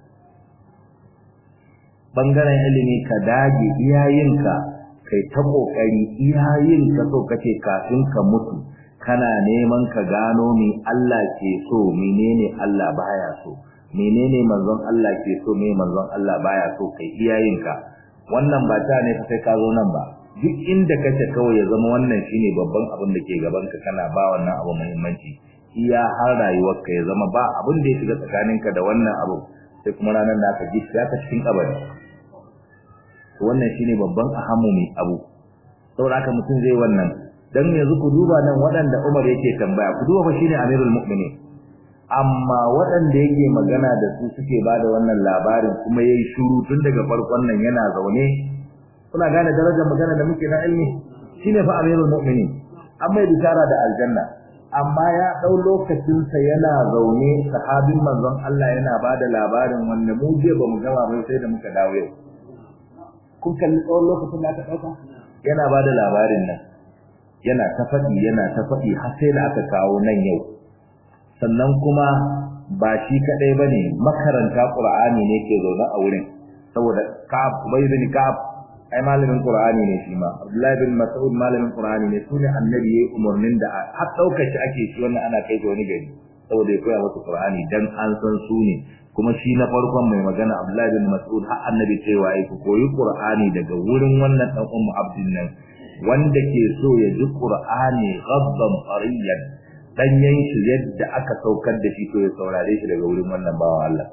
bangaren ilimi ka dage iyayinka kai ta kokari iyayin ka so kace kafin ka mutu kana neman ka gano me Allah ke so menene Allah baya so menene manzon Allah ke so me manzon Allah baya so kai iyayin ka wannan ba ta ne sai ka zo nan ba duk inda kace kawai ya zama wannan shine babban abin da ke gaban ka kana ba wannan abu muhimmanci iya har rayuwar ka ya zama ba abin da ya shiga tsakaninka da wannan abu sai kuma ranar da aka ji ka cikin kabari wannan shine babban ahamu mai abu saboda haka mutum zai wannan dan yanzu ku duba nan waɗanda Umar yake tambaya ku duba fa shine Amirul Mu'minin amma waɗanda yake magana da su suke bada wannan labarin kuma yayi shiru tun daga farkon nan yana zaune kuna gane darajar magana da muke na ilmi shine fa Amirul Mu'minin amma bishara da aljanna amma ya dau lokacin sa yana zaune sahabin manzon Allah yana bada labarin wanda mu je ba mu gama ba sai da muka dawo yau kun kalli tsawon lokacin da aka ɗauka yana ba da labarin nan yana ta faɗi yana ta faɗi har sai da aka kawo nan yau sannan kuma ba shi kaɗai ba ne makaranta ƙur'ani ne ke zaune a wurin saboda ka'ab bai bin ka'ab ai malamin qur'ani ne shi ma abdullahi bin mas'ud malamin qur'ani ne sune annabi yayi umurnin da har daukar shi ake shi wannan ana kai wani gari saboda ya koya musu qur'ani dan an san su ne kuma shi na farkon mai magana abdullahi bin mas'ud har annabi cewa ai ku koyi qur'ani daga wurin wannan dan ummu abdin nan wanda ke so ya ji qur'ani ghabban fariyan danyen shi yadda aka saukar da shi to ya saurare shi daga wurin wannan bawan Allah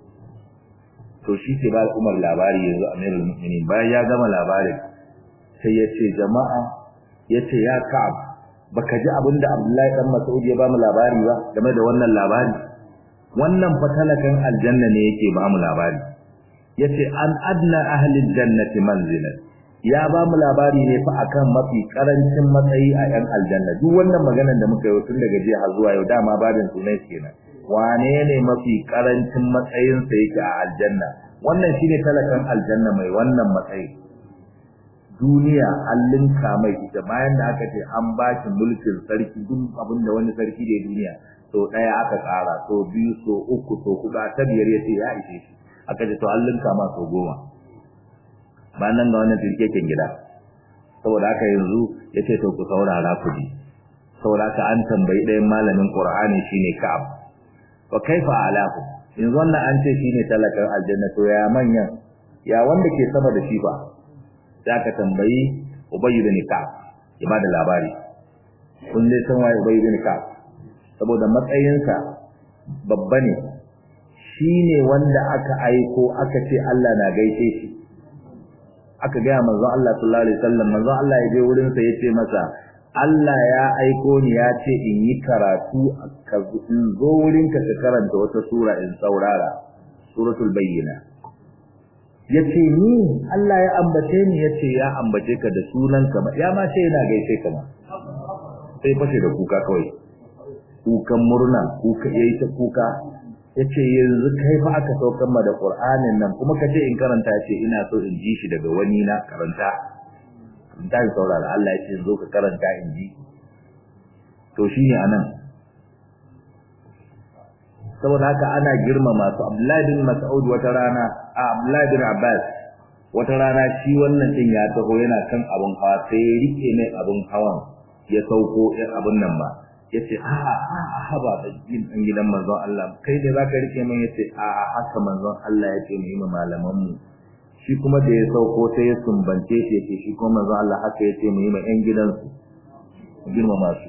to shi ke ba Umar labari yanzu Amirul Mu'minin bayan ya gama labarin sai ya ce jama'a ya ce ya Ka'ab baka ji abin da Abdullahi dan Mas'ud ya ba mu labari ba game da wannan labari wannan fatalakan aljanna ne yake ba mu labari yace an adna ahli aljannati manzilan ya ba mu labari ne fa akan mafi karancin matsayi a yan aljanna duk wannan maganar da muka yi tun daga jiya har zuwa yau dama babin sunai kenan wane ne mafi karancin matsayinsa yake a aljanna wannan shine talakan aljanna mai wannan matsayi duniya an linka mai ita bayan da aka ce an ba shi mulkin sarki duk abin da wani sarki da duniya so ɗaya aka ƙara so biyu so uku so huɗu ta biyar ya ce ya ishe shi aka ce to an linka ma so goma ba nan ga wannan tirkeken gida saboda haka yanzu ya ce to ku saurara ku ji saboda haka an tambayi ɗayan malamin ƙur'ani shine ka'ab wa kaifa alahu yanzu wannan an ce shine talakan aljanna to ya manyan ya wanda ke sama da shi ba za ka tambayi ubayy bin ka'ab ya bada labari kun dai san waye ubayy bin ka'ab saboda matsayinsa babba ne shine wanda aka aiko aka ce Allah na gaishe shi aka ga manzon Allah sallallahu alaihi wasallam manzon Allah ya je wurin sa yace masa Allah ya aiko ni ya ce in yi karatu in zo wurin ka ka karanta wata sura in saurara suratul bayyina yace ni Allah ya ambace ni yace ya ambace ka da sunan ka ya ma ce yana gaishe ka ma sai fashe da kuka kawai kukan murna kuka yayi ta kuka yace yanzu kai fa aka saukar ma da Qur'anin nan kuma kace in karanta yace ina so in ji shi daga wani na karanta da saurara Allah ya ce zo ka karanta in ji to shine anan saboda haka ana girmama su Abdullahi bin Mas'ud wata rana a Abdullahi bin Abbas wata rana shi wannan din ya taho yana kan abun hawa sai ya rike mai abun hawan ya sauko in abun nan ba yace a a a ba da gidan gidan manzon Allah kai da zaka rike min yace a a haka manzon Allah yace mu yi malaman mu shi kuma da ya sauko sai ya sumbance shi yake shi kuma manzo Allah haka yace mu yi ma ƴan gidansu girmama su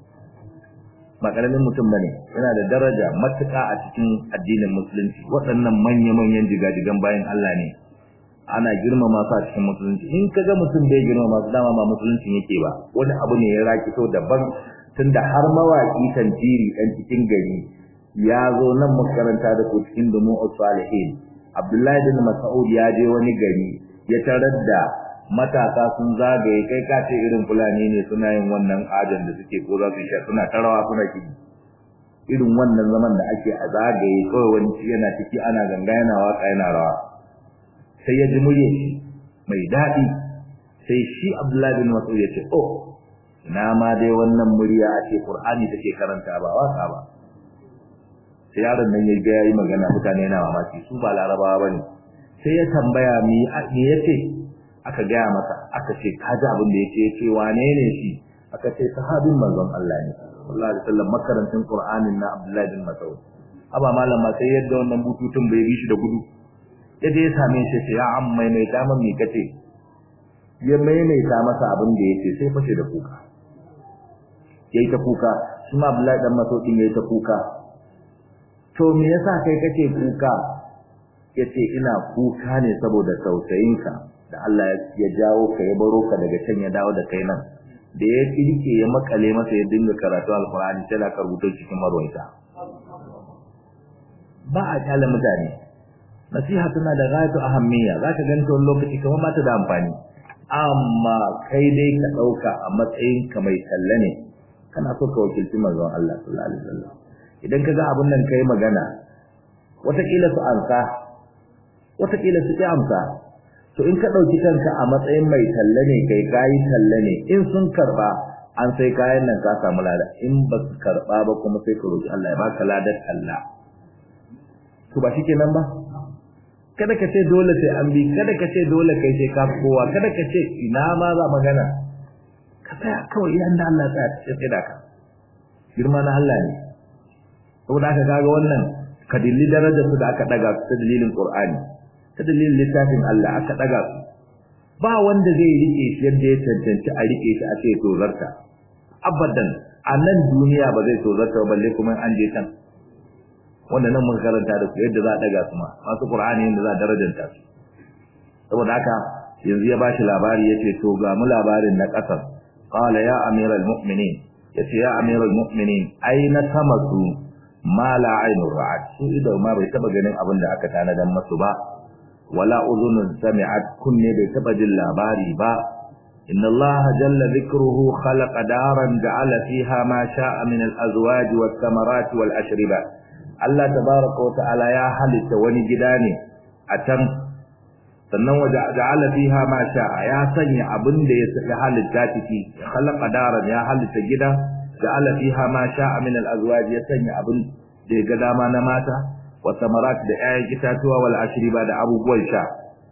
ba karamin mutum bane yana da daraja matuƙa a cikin addinin musulunci waɗannan manya-manyan jigajigan bayan Allah ne ana girmama su a cikin musulunci in ka ga mutum bai girmama su dama ba musulunci yake ba wani abu ne ya rakito daban tunda har mawaƙi tantiri ɗan cikin gari ya zo nan makaranta da ku cikin dumu salihin Abdullahi bin Mas'ud ya je wani gari ya tarar da matasa sun zagaye kai ka ce irin fulani ne suna yin wannan ajan da suke ko za su sha suna tarawa suna kidi irin wannan zaman da ake a zagaye kawai wani yana ciki ana ganga yana waka yana rawa sai ya ji murya shi mai daɗi sai shi Abdullahi bin Mas'ud ya ce oh ina ma dai wannan murya a ce Qur'ani take karanta ba waka ba sai yaron nan ya ga yayi magana mutane na mamaki su ba larabawa bane sai ya tambaya mi me yace aka gaya masa aka ce ka ji abin da yake yace wane ne shi aka ce sahabin manzon Allah ne sallallahu alaihi wasallam makarantin Qur'anin na Abdullah bin Mas'ud aba malama sai yadda wannan bututun bai bi shi da gudu yaje ya same shi sai ya amma mai ta min me kace ya maimaita masa abin da yake sai fashe da kuka yayi ta kuka shi ma Abdullah dan Mas'ud din yayi ta kuka to me yasa kai kake kuka yace ina kuka ne saboda tausayinka da Allah ya jawo ka ya baro ka daga can ya dawo da kai nan da ya kirke ya makale masa ya dinga karatu alqur'ani sai da ka rubuto cikin marwaita ba a kala mutane nasiha tana da gayatu ahammiya zaka ganta wani lokaci kamar ba ta da amfani amma kai dai ka dauka a matsayin ka mai talle ne kana so ka wakilci manzon Allah sallallahu alaihi wasallam idan ka ga abin nan kai magana wataƙila su amsa wataƙila su ƙi amsa to in ka ɗauki kanka a matsayin mai talle ne kai kayi talle ne in sun karɓa an sai kayan nan ka samu lada in ba su karɓa ba kuma sai ka roƙi Allah ya baka ladar talla to ba shikenan ba kada ka ce dole sai an bi kada ka ce dole kai sai ka kowa kada ka ce ina ma za magana ka tsaya kawai idan da Allah tsaya ya tsaya ka girma na Allah ne saboda aka kaga wannan ka dilli darajar su da aka daga su ta dalilin Qur'ani ta dalilin littafin Allah aka daga su ba wanda zai rike shi yadda ya cancanci a rike shi a ce to zarta abadan a nan duniya ba zai to zarta ba balle kuma an je can wanda nan mun karanta da su yadda za a daga su ma masu Qur'ani yadda za a darajanta su saboda haka yanzu ya bashi labari yace to ga mu labarin na kasar qala ya amiral mu'minin yace ya amiral mu'minin aina tamasu ma la ainur ra'at su idan ma bai taba ganin abin da aka tanadan masu ba wala udhunun sami'at kunne bai taba jin labari ba inna allaha jalla dhikruhu khalaqa daran ja'ala fiha ma sha'a min al-azwaj was-samarat wal-ashriba Allah tabaaraka wa ta'ala ya halitta wani gida ne a can sannan waje ja'ala fiha ma sha'a ya sanya abin da ya halitta ciki khalaqa daran ya halitta gida ja'ala fiha ma sha'a min al-azwaj ya sanya abin da ya ga dama na mata wa samarat da 'ya'yan itatuwa wal ashriba da abubuwan sha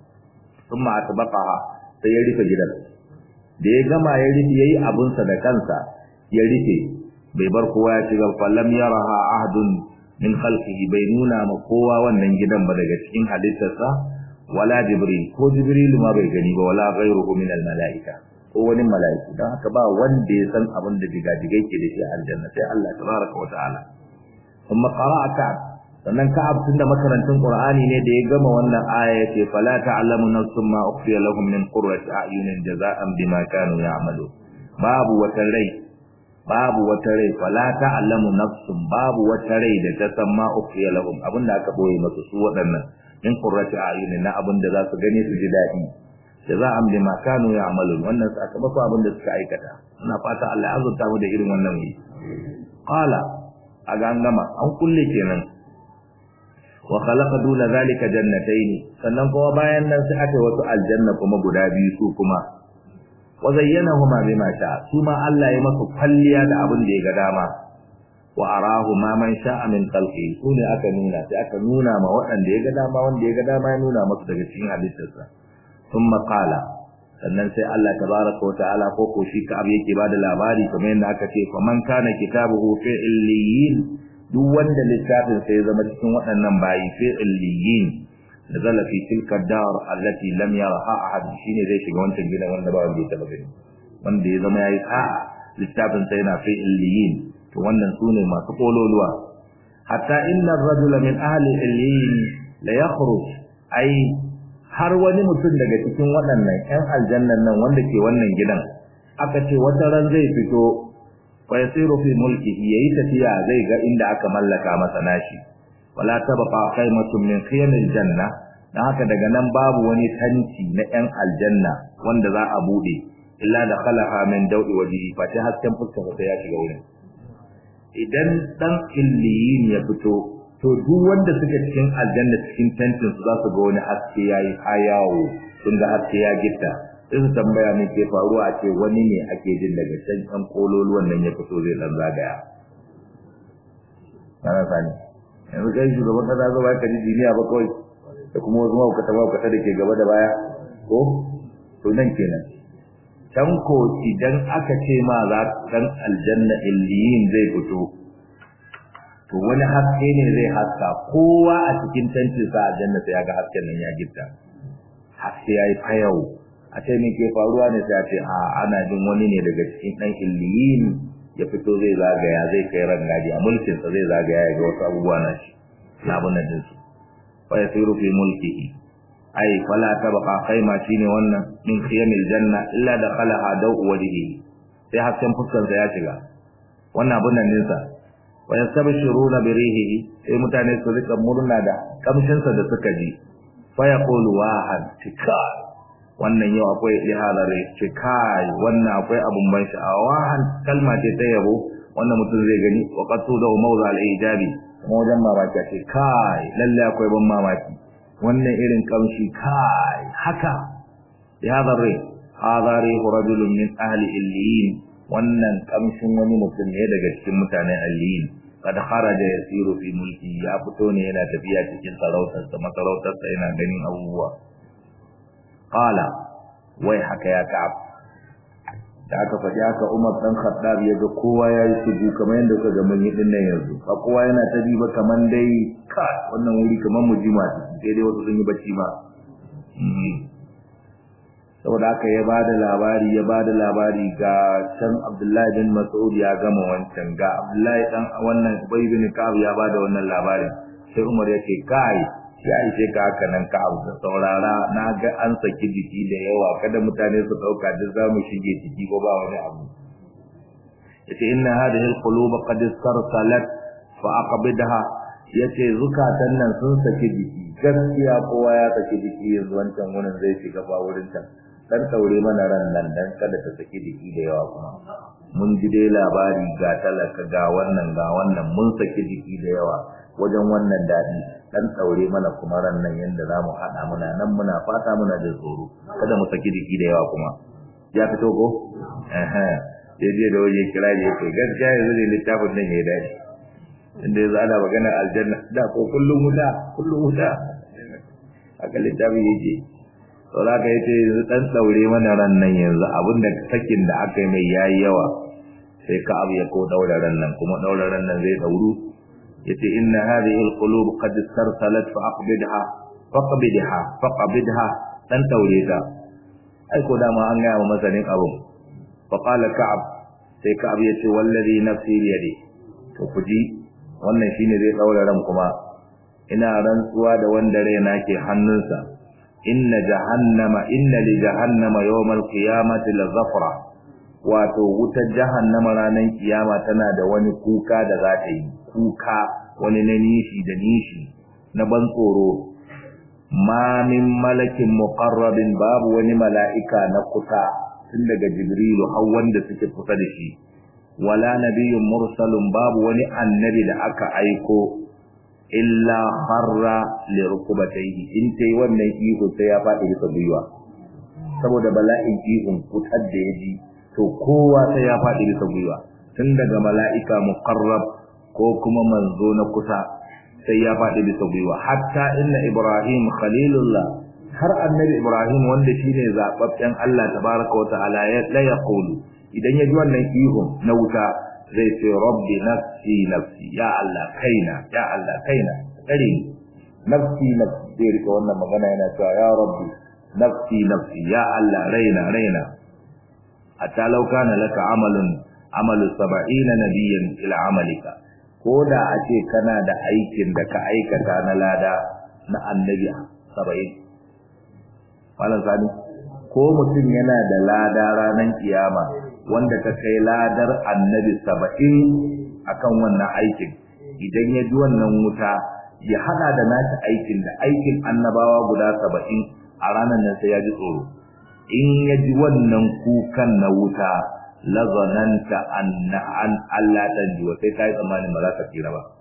thumma atbaqaha sai ya rufe gidan da ya gama ya rufe yayi abun sa da kansa ya rufe bai bar kowa ya shiga fallam yaraha ahdun min khalqihi bai nuna ma kowa wannan gidan ba daga cikin halittarsa wala jibril ko jibril ma bai gani ba wala ghayruhu min al malaika ko wani malaiku dan haka ba wanda ya san abin da diga-digai ke da shi a aljanna sai Allah tabaraka wa ta'ala kuma qara'a ka'ab sannan ka'ab tunda makarantun qur'ani ne da ya gama wannan aya yace fala ta'lamu nafsun ma ukhfiya lahum min qurrati a'yunin jazaa'an bima kanu ya'malu babu wata rai babu wata rai fala ta'lamu nafsun babu wata rai da ta san ma ukhfiya lahum abinda aka boye masu su waɗannan min qurrati a'yunin na abinda za su gane su ji daɗi jaza'an bima kanu ya'malun wannan sakamako abinda suka aikata ina fata Allah ya azurta mu da irin wannan yi qala aga an gama an kulle kenan wa khalaqa duna zalika jannatayn sannan kuma bayan nan sai aka wasu aljanna kuma guda biyu su kuma wa zayyanahuma bima sha su ma Allah ya masa kwalliya da abin da ya ga dama wa arahu ma man sha'a min khalqi su ne aka nuna sai aka nuna ma waɗanda ya ga dama wanda ya ga dama ya nuna masa daga cikin halittarsa thumma qala sannan sai Allah tabaraka wa ta'ala ko ko shi ka abu yake bada labari kamar yadda aka ce faman kana kitabuhu fi illiyin duk wanda littafin sai ya zama cikin waɗannan bayi fi illiyin nazala fi tilka dar allati lam yaraha ahad shine zai shiga wancan gidan wanda ba wanda ya taba gani wanda ya zama yayi sa'a littafin sai yana fi illiyin to wannan sune masu kololuwa hatta inna ar-rajula min ahli illiyin la yakhruj ai har wani mutum daga cikin waɗannan ƴan aljannan nan wanda ke wannan gidan aka ce wata ran zai fito wa yasiru fi mulkihi yayi tafiya zai ga inda aka mallaka masa nashi wala tabqa qaymatun min khiyamil janna dan haka daga nan babu wani tanti na ƴan aljanna wanda za a bude illa da khalaha min dawdi wajhi fa ta hasken fuskar sa ya shiga wurin idan dan illiyin ya fito to duk wanda suke cikin aljanna cikin tentin su za su ga wani haske yayi hayawo sun ga haske ya gitta sai su tambaya me ke faruwa a ce wani ne ake jin daga can kan kololuwan nan ya fito zai dan zagaya kana sani yanzu kai shugaban kasa zo ba ka ji duniya ba kawai da kuma wasu mahaukata mahaukata da ke gaba da baya ko to nan kenan can ko idan aka ce ma za dan aljanna illiyin zai fito to wani haske ne zai haska kowa a cikin tantin sa aljanna sai ya ga hasken nan ya gifta haske yayi fayau a ce me ke faruwa ne sai a ce a ana jin wani ne daga cikin dan illiyin ya fito zai zagaya zai kai rangaji a mulkin sa zai zagaya ya ga wasu abubuwa na shi na abun nan dinsu fa yasiru fi mulkihi ai fala tabqa khayma shine wannan min khiyamil janna illa dakhalaha daw wajhihi sai hasken fuskar sa ya shiga wannan abun nan dinsa wa yastabshiruna bi rihihi sai mutane su rika murna da kamshin sa da suka ji fa yaqulu wahad tikai wannan yau akwai ihadare tikai wannan akwai abun ban sha'awa wahad kalma ce ta yabo wannan mutum zai gani wa qatu da mawza al-ijabi kuma wajen mamaki ce kai lalle akwai ban mamaki wannan irin kamshi kai haka ihadare hadari rajulun min ahli illiyin wannan kamshin wani mutum ne daga cikin mutanen alliyin kad kharaja yasiru fi mulki ya fito ne yana tafiya cikin sarautar sa masarautar sa yana ganin abubuwa qala wai haka ya ka'ab da aka faɗi haka Umar dan Khattab ya ga kowa ya yi suju kamar yadda kuka ga mun yi din nan yanzu ba kowa yana ta diba kaman dai ka wannan wuri kaman mujima sai dai wasu sun yi bacci ba saboda haka ya bada labari ya bada labari ga can Abdullahi bin Mas'ud ya gama wancan ga Abdullahi dan wannan Ubay bin Ka'ab ya bada wannan labari sai Umar ya ce kai ya ishe ka haka nan Ka'ab da saurara na ga an saki jiki da yawa kada mutane su dauka da zamu shige ciki ko ba wani abu yace inna hadhihi alqulub qad sarsalat fa aqbidha yace zukatan nan sun saki jiki gaskiya kowa ya saki jiki yanzu wancan wurin zai shiga ba wurin can dan taure mana ran nan dan kada ta saki jiki da yawa kuma mun ji dai labari ga talaka ga wannan ga wannan mun saki jiki da yawa wajen wannan dadi dan taure mana kuma ran nan yanda zamu hada muna nan muna fata muna da tsoro kada mu saki jiki da yawa kuma ya fito ko eh eh je da waje kira da yake gaskiya yanzu ne littafin nan yayi dadi inda yanzu ana magana aljanna da ko kullum wuta kullum wuta haka littafin yake saboda ka yace yanzu dan daure mana ran nan yanzu abinda sakin da aka yi mai yayi yawa sai ka abu ya ko daura ran nan kuma daura ran nan zai dauru yace inna hadhihi alqulub qad sarsalat fa aqbidha faqbidha faqbidha dan daure ta ai ko dama an ga masanin abun fa qala ka'ab sai ka'ab yace wallazi nafsi bi yadi to kuji wannan shine zai daura ran kuma ina rantsuwa da wanda raina ke hannunsa inna jahannama inna li jahannama yawmal qiyamati la zafra wato wutar jahannama ranar kiyama tana da wani kuka da za ta yi kuka wani na nishi da nishi na ban tsoro ma min malakin muqarrabin babu wani mala'ika na kusa tun daga jibrilu har wanda suke kusa da shi wala nabiyyun mursalun babu wani annabi da aka aiko illa harra li rukubatayhi in tai wannan ihu sai ya faɗi bisa gwiwa saboda bala'in ihun kutar da yaji to kowa sai ya faɗi bisa gwiwa tun daga mala'ika muqarrab ko kuma manzo na kusa sai ya faɗi bisa gwiwa hatta inna ibrahim khalilullah har annabi ibrahim wanda shine zababben Allah tabaraka wa ta'ala ya la yaqulu idan ya ji wannan ihun na wuta zai ce rabbi nafsi nafsi ya Allah kaina ya Allah kaina kare ni nafsi nafsi zai rika wannan magana yana cewa ya rabbi nafsi nafsi ya Allah raina raina hatta law kana laka amalun amalu 70 nabiyyan ila amalika ko da a ce kana da aikin da ka aikata na lada na annabi 70 malam sani ko mutum yana da lada ranar kiyama wanda ta kai ladar annabi saba'in akan wannan aikin idan ya ji wannan wuta ya hada da nashi aikin da aikin annabawa guda saba'in a ranar nan sai ya ji tsoro in ya ji wannan kukan na wuta lazananta anna an Allah dan jiwa sai kai tsammanin ba za ka tsira ba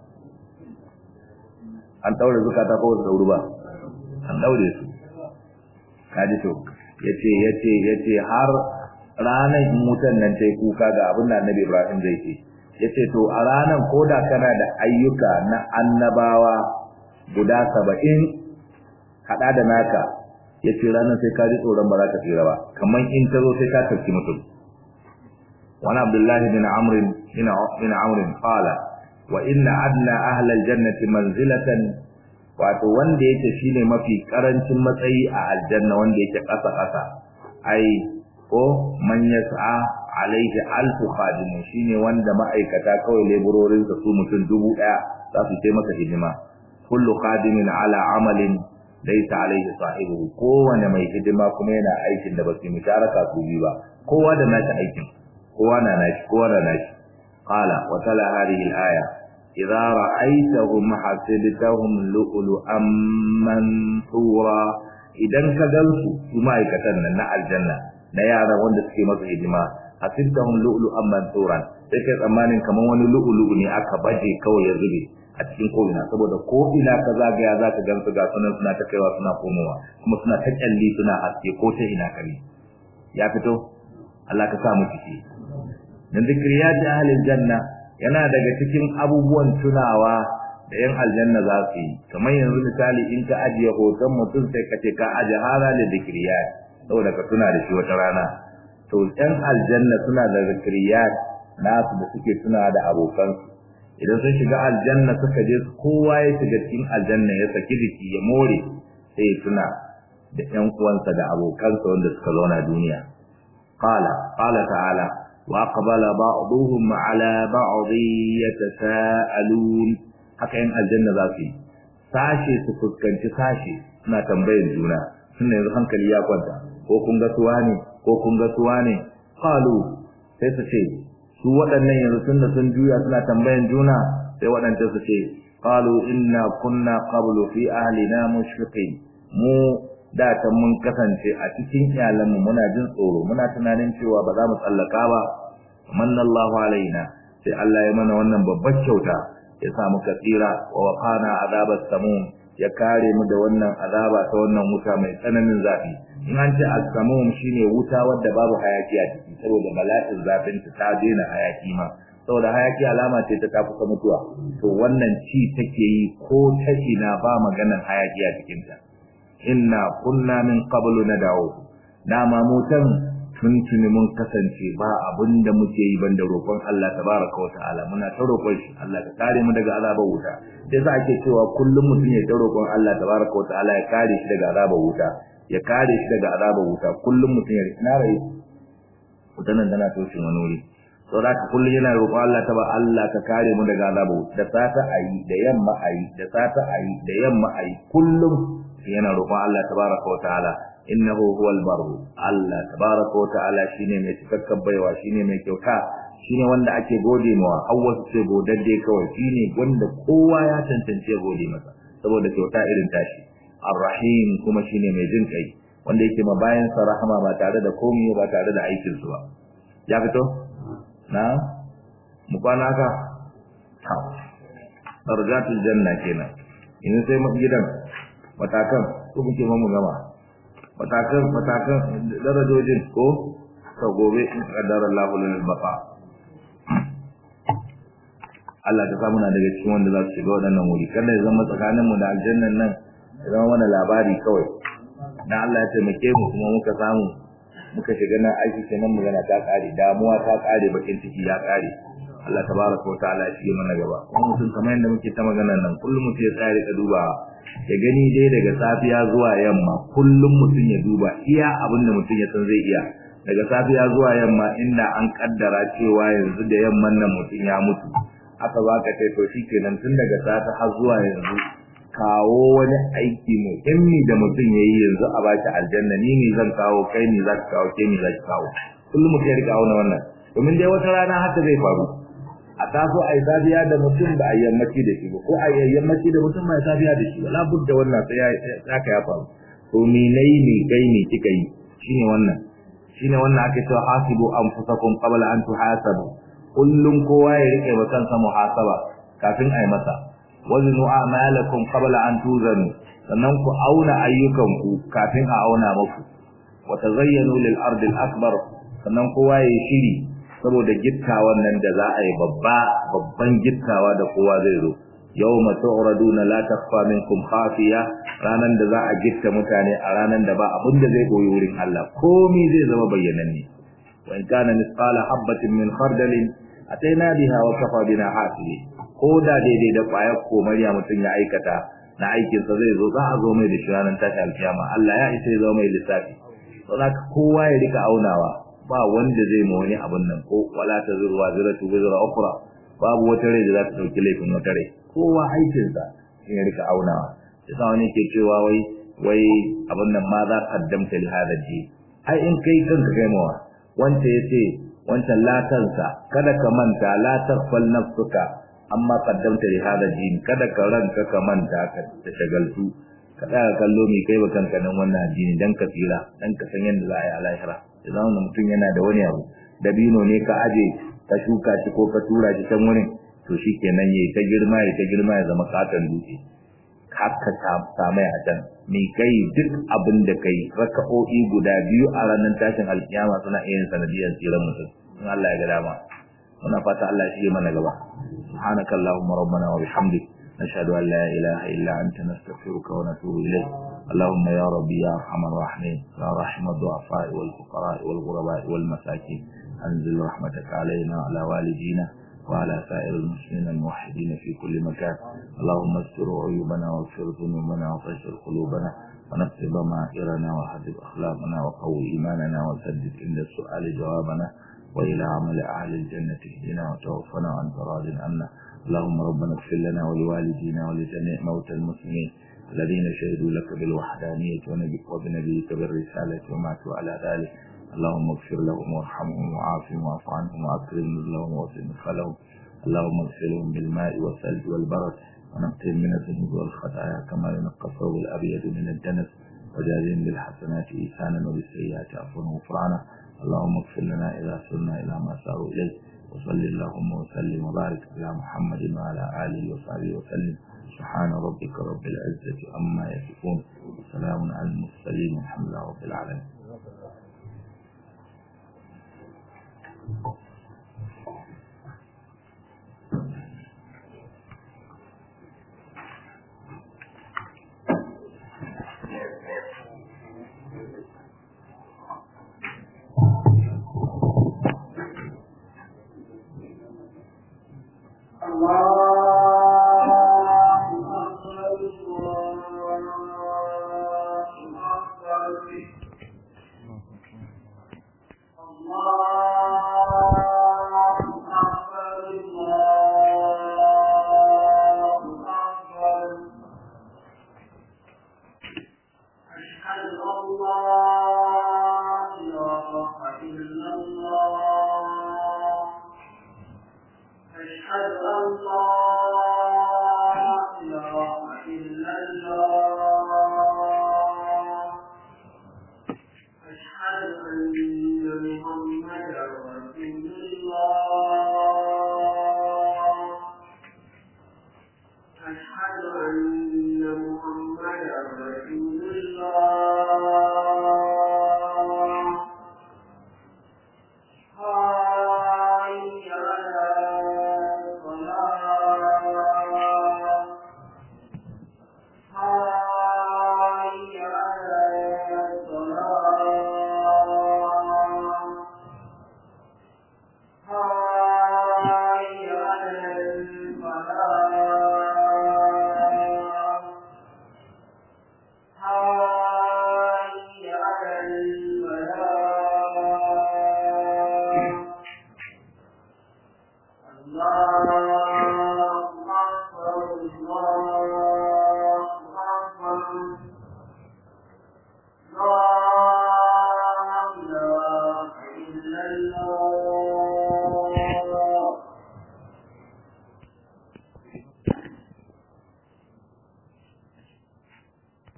an daure zukata ko da dauru ba an daure su kaji to yace yace yace har ranar in wutan nan ta yi kuka ga abin da annabi Ibrahim zai ce ya ce to a ranar koda kana da ayyuka na annabawa guda saba'in haɗa da naka ya ce ranar sai ka ji tsoron ba za ka tsira ba kamar in ta zo sai ka tafi mutum wani abdullahi bin amrin bin amrin qala wa inna adna ahlal jannati manzilatan wato wanda yake shine mafi karancin matsayi a aljanna wanda yake ƙasa ƙasa ai ko man yas'a alaihi alfu khadim shine wanda ma'aikata kawai leburorin su mutum dubu daya za su sai masa hidima kullu khadimin ala amalin laysa alaihi sahibu kowane mai hidima kuma yana aikin da ba su musharaka su bi ba kowa da nashi aikin kowa na nashi kowa na nashi qala wa tala hadhihi al-aya idza ra'aytahum hasibtahum lu'lu'an mansura idan ka gansu su ma'aikatan nan na aljanna na yara wanda suke masa hidima hasibtahum lu'lu'an mansuran sai kai tsammanin kaman wani lu'lu'u ne aka baje kawai ya zube a cikin ko'ina saboda ko ina ka zagaya za ka gansu ga sunan suna ta kaiwa suna komowa kuma suna ta kyalli suna haske ko ta ina kare ya fito Allah ka sa mu ciki dan zikriyat ahlil janna yana daga cikin abubuwan tunawa da yan aljanna za su yi kamar yanzu misali in ka ajiye hoton mutum sai ka ce ka aje hara da dikriyat saboda ka tuna da shi wata rana to yan aljanna suna da dikriyat nasu da suke tuna da abokansu idan sun shiga aljanna suka je kowa ya shiga cikin aljanna ya saki jiki ya more sai ya tuna da ƴan uwansa da abokansa wanda suka zauna duniya qala qala ta'ala wa aqbala ba'dhum ala ba'd yatasaalun haka yin aljanna za su yi sashe su fuskanci sashe suna tambayar juna suna yanzu hankali ya kwanta ko kun ga suwa ne ko kun ga suwa ne qalu sai su ce su waɗannan yanzu tunda sun juya suna tambayan juna sai waɗanda su ce qalu inna kunna qablu fi ahlina mushfiqin mu da ta mun kasance a cikin iyalanmu muna jin tsoro muna tunanin cewa ba za mu tsallaka ba manallahu alaina sai Allah ya mana wannan babbar kyauta ya sa muka tsira wa waqana azabas samum ya kare mu da wannan azaba ta wannan wuta mai tsananin zafi in an ce as-samum shine wuta wadda babu hayaki a ciki saboda bala'in zafin ta ta daina hayaki ma saboda hayaki alama ce ta ta kusa mutuwa to wannan ci take yi ko ta ina ba maganar hayaki a cikin ta inna kunna min qablu nad'u dama mutan tuntuni mun kasance ba abin da muke yi banda roƙon Allah tabaraka wa ta'ala muna ta roƙon shi Allah ka kare mu daga azabar wuta sai za ake cewa kullum mutum ya ta roƙon Allah tabaraka wa ta'ala ya kare shi daga azabar wuta ya kare shi daga azabar wuta kullum mutum ya na rai wutan nan tana toshin wani wuri to da ka kullum yana roƙon Allah ta ba Allah ka kare mu daga azabar wuta da sata ayi da yamma ayi da sata ayi da yamma ayi kullum yana roƙon Allah tabaraka wa ta'ala innahu huwal barru Allah tabaraka wa ta'ala shine mai cikakken baiwa shine mai kyauta shine wanda ake gode mawa awwa ce godadde kawai shine wanda kowa ya tantance gode masa saboda kyauta irin tashi arrahim kuma shine mai jin kai wanda yake ma bayan sa rahama ba tare da komai ba tare da aikin su ba ya fito na mu kwana ka ta darajatul janna kenan in sai mu gidan matakan ko muke mu gama matakan matakan darajojin ko ta gobe in kaddara Allahu lil baqa Allah ta samu na daga cikin wanda za su shiga waɗannan wuri kada ya zama tsakanin mu da aljannan nan ya zama mana labari kawai dan Allah ya taimake mu kuma muka samu muka shiga nan aiki kenan magana ta kare damuwa ta kare bakin ciki ya kare Allah tabaraka wa ta'ala ya shige mana gaba kuma mutum kamar yadda muke ta magana nan kullum mutum ya tsaya ka duba ya gani dai daga safiya zuwa yamma kullum mutum ya duba iya abin da mutum ya san zai iya daga safiya zuwa yamma inda an kaddara cewa yanzu da yamman nan mutum ya mutu aka baka kai to shikenan tun daga safe har zuwa yanzu kawo wani aiki muhimmi da mutum ya yi yanzu a baki aljanna ni ne zan kawo kai ne za ka kawo ke ne za ki kawo kullum mutum ya rika auna wannan domin dai wata rana haka zai faru a taso a yi safiya da mutum ba a yammaci da shi ba ko a yi yammaci da mutum ba a safiya da shi ba labud da wannan sai ya ka ya faru to ni nayi ni kai ni kika yi shine wannan shine wannan ake cewa hasibu anfusakum qabla an tuhasabu kullum kowa ya rike ba kansa muhasaba kafin a yi masa wazinu a'malakum qabla an tuzanu sannan ku auna ayyukanku kafin a auna muku wa tazayyanu lil ardi al akbar sannan kowa ya shiri saboda gittawan nan da za a yi babba babban gittawa da kowa zai zo yawma tu'raduna la takhfa minkum khafiya ranan da za a gitta mutane a ranan da ba abin da zai koyi wurin Allah komai zai zama bayyananne wa in kana misqala habatin min khardalin ataina biha wa kafa bina hasibi ko da daidai da kwayar komariya mutum ya aikata na aikin sa zai zo za a zo mai da shi ranan tashi alkiyama Allah ya isa ya zo mai lissafi saboda kowa ya rika aunawa ba wanda zai ma wani abun nan ko wala ta zurwa ziratu wizra ukhra babu wata rai da za ta dauki laifin wata rai kowa aikin sa in ya rika aunawa yasa wani ke cewa wai wai abun nan ma za qaddamta li hada ji ai in kai kanka kai mawa wanda yace wancan latansa kada ka manta la taqbal nafsuka amma qaddamta li hada ji kada ka ranka ka manta ka ta shagaltu ka tsaya kallo mai kai wa kanka nan wannan addini dan ka tsira dan ka san yadda za a yi a lahira idan wani mutum yana da wani abu dabino ne ka aje ka shuka shi ko ka tura shi can wurin to shi kenan yayi ta girma ya ta girma ya zama katon dutse haka samai a can mai kai duk abin da kai raka'o'i guda biyu a ranar tashin alkiyama suna iya yin sanadiyar tsiran mutum in Allah ya ga dama muna fata Allah ya shige mana gaba subhanaka allahumma rabbana wa bihamdik nashhadu an la ilaha illa anta nastaghfiruka wa natubu ilayk اللهم يا ربي يا ارحم الراحمين يا رحم الضعفاء والفقراء والغرباء والمساكين انزل رحمتك علينا وعلى والدينا وعلى سائر المسلمين الموحدين في كل مكان اللهم استر عيوبنا واغفر ذنوبنا وطهر قلوبنا ونقض ضمائرنا وحدد اخلاقنا وقوي ايماننا وسدد عند السؤال جوابنا والى عمل اهل الجنه اهدنا وتوفنا وانت راض عنا اللهم ربنا اغفر لنا ولوالدينا ولجميع موتى المسلمين الذين شهدوا لك بالوحدانية وبنبيك بالرسالة وماتوا على ذلك اللهم اغفر لهم وارحمهم وعافهم واعف عنهم واكرم نزلهم ووسع مدخلهم اللهم اغسلهم بالماء والثلج والبرد ونقهم من الذنوب والخطايا كما ينقى الثوب الابيض من الدنس وجازهم بالحسنات ايثانا وبالسيئات عفوا وغفرانا اللهم اغفر لنا اذا سرنا الى ما ساروا اليه وصل اللهم وسلم وبارك على محمد وعلى اله وصحبه وسلم سبحان ربك رب العزة عما يصفون وسلام على المرسلين والحمد لله رب العالمين أشهد أن محمدا رسول الله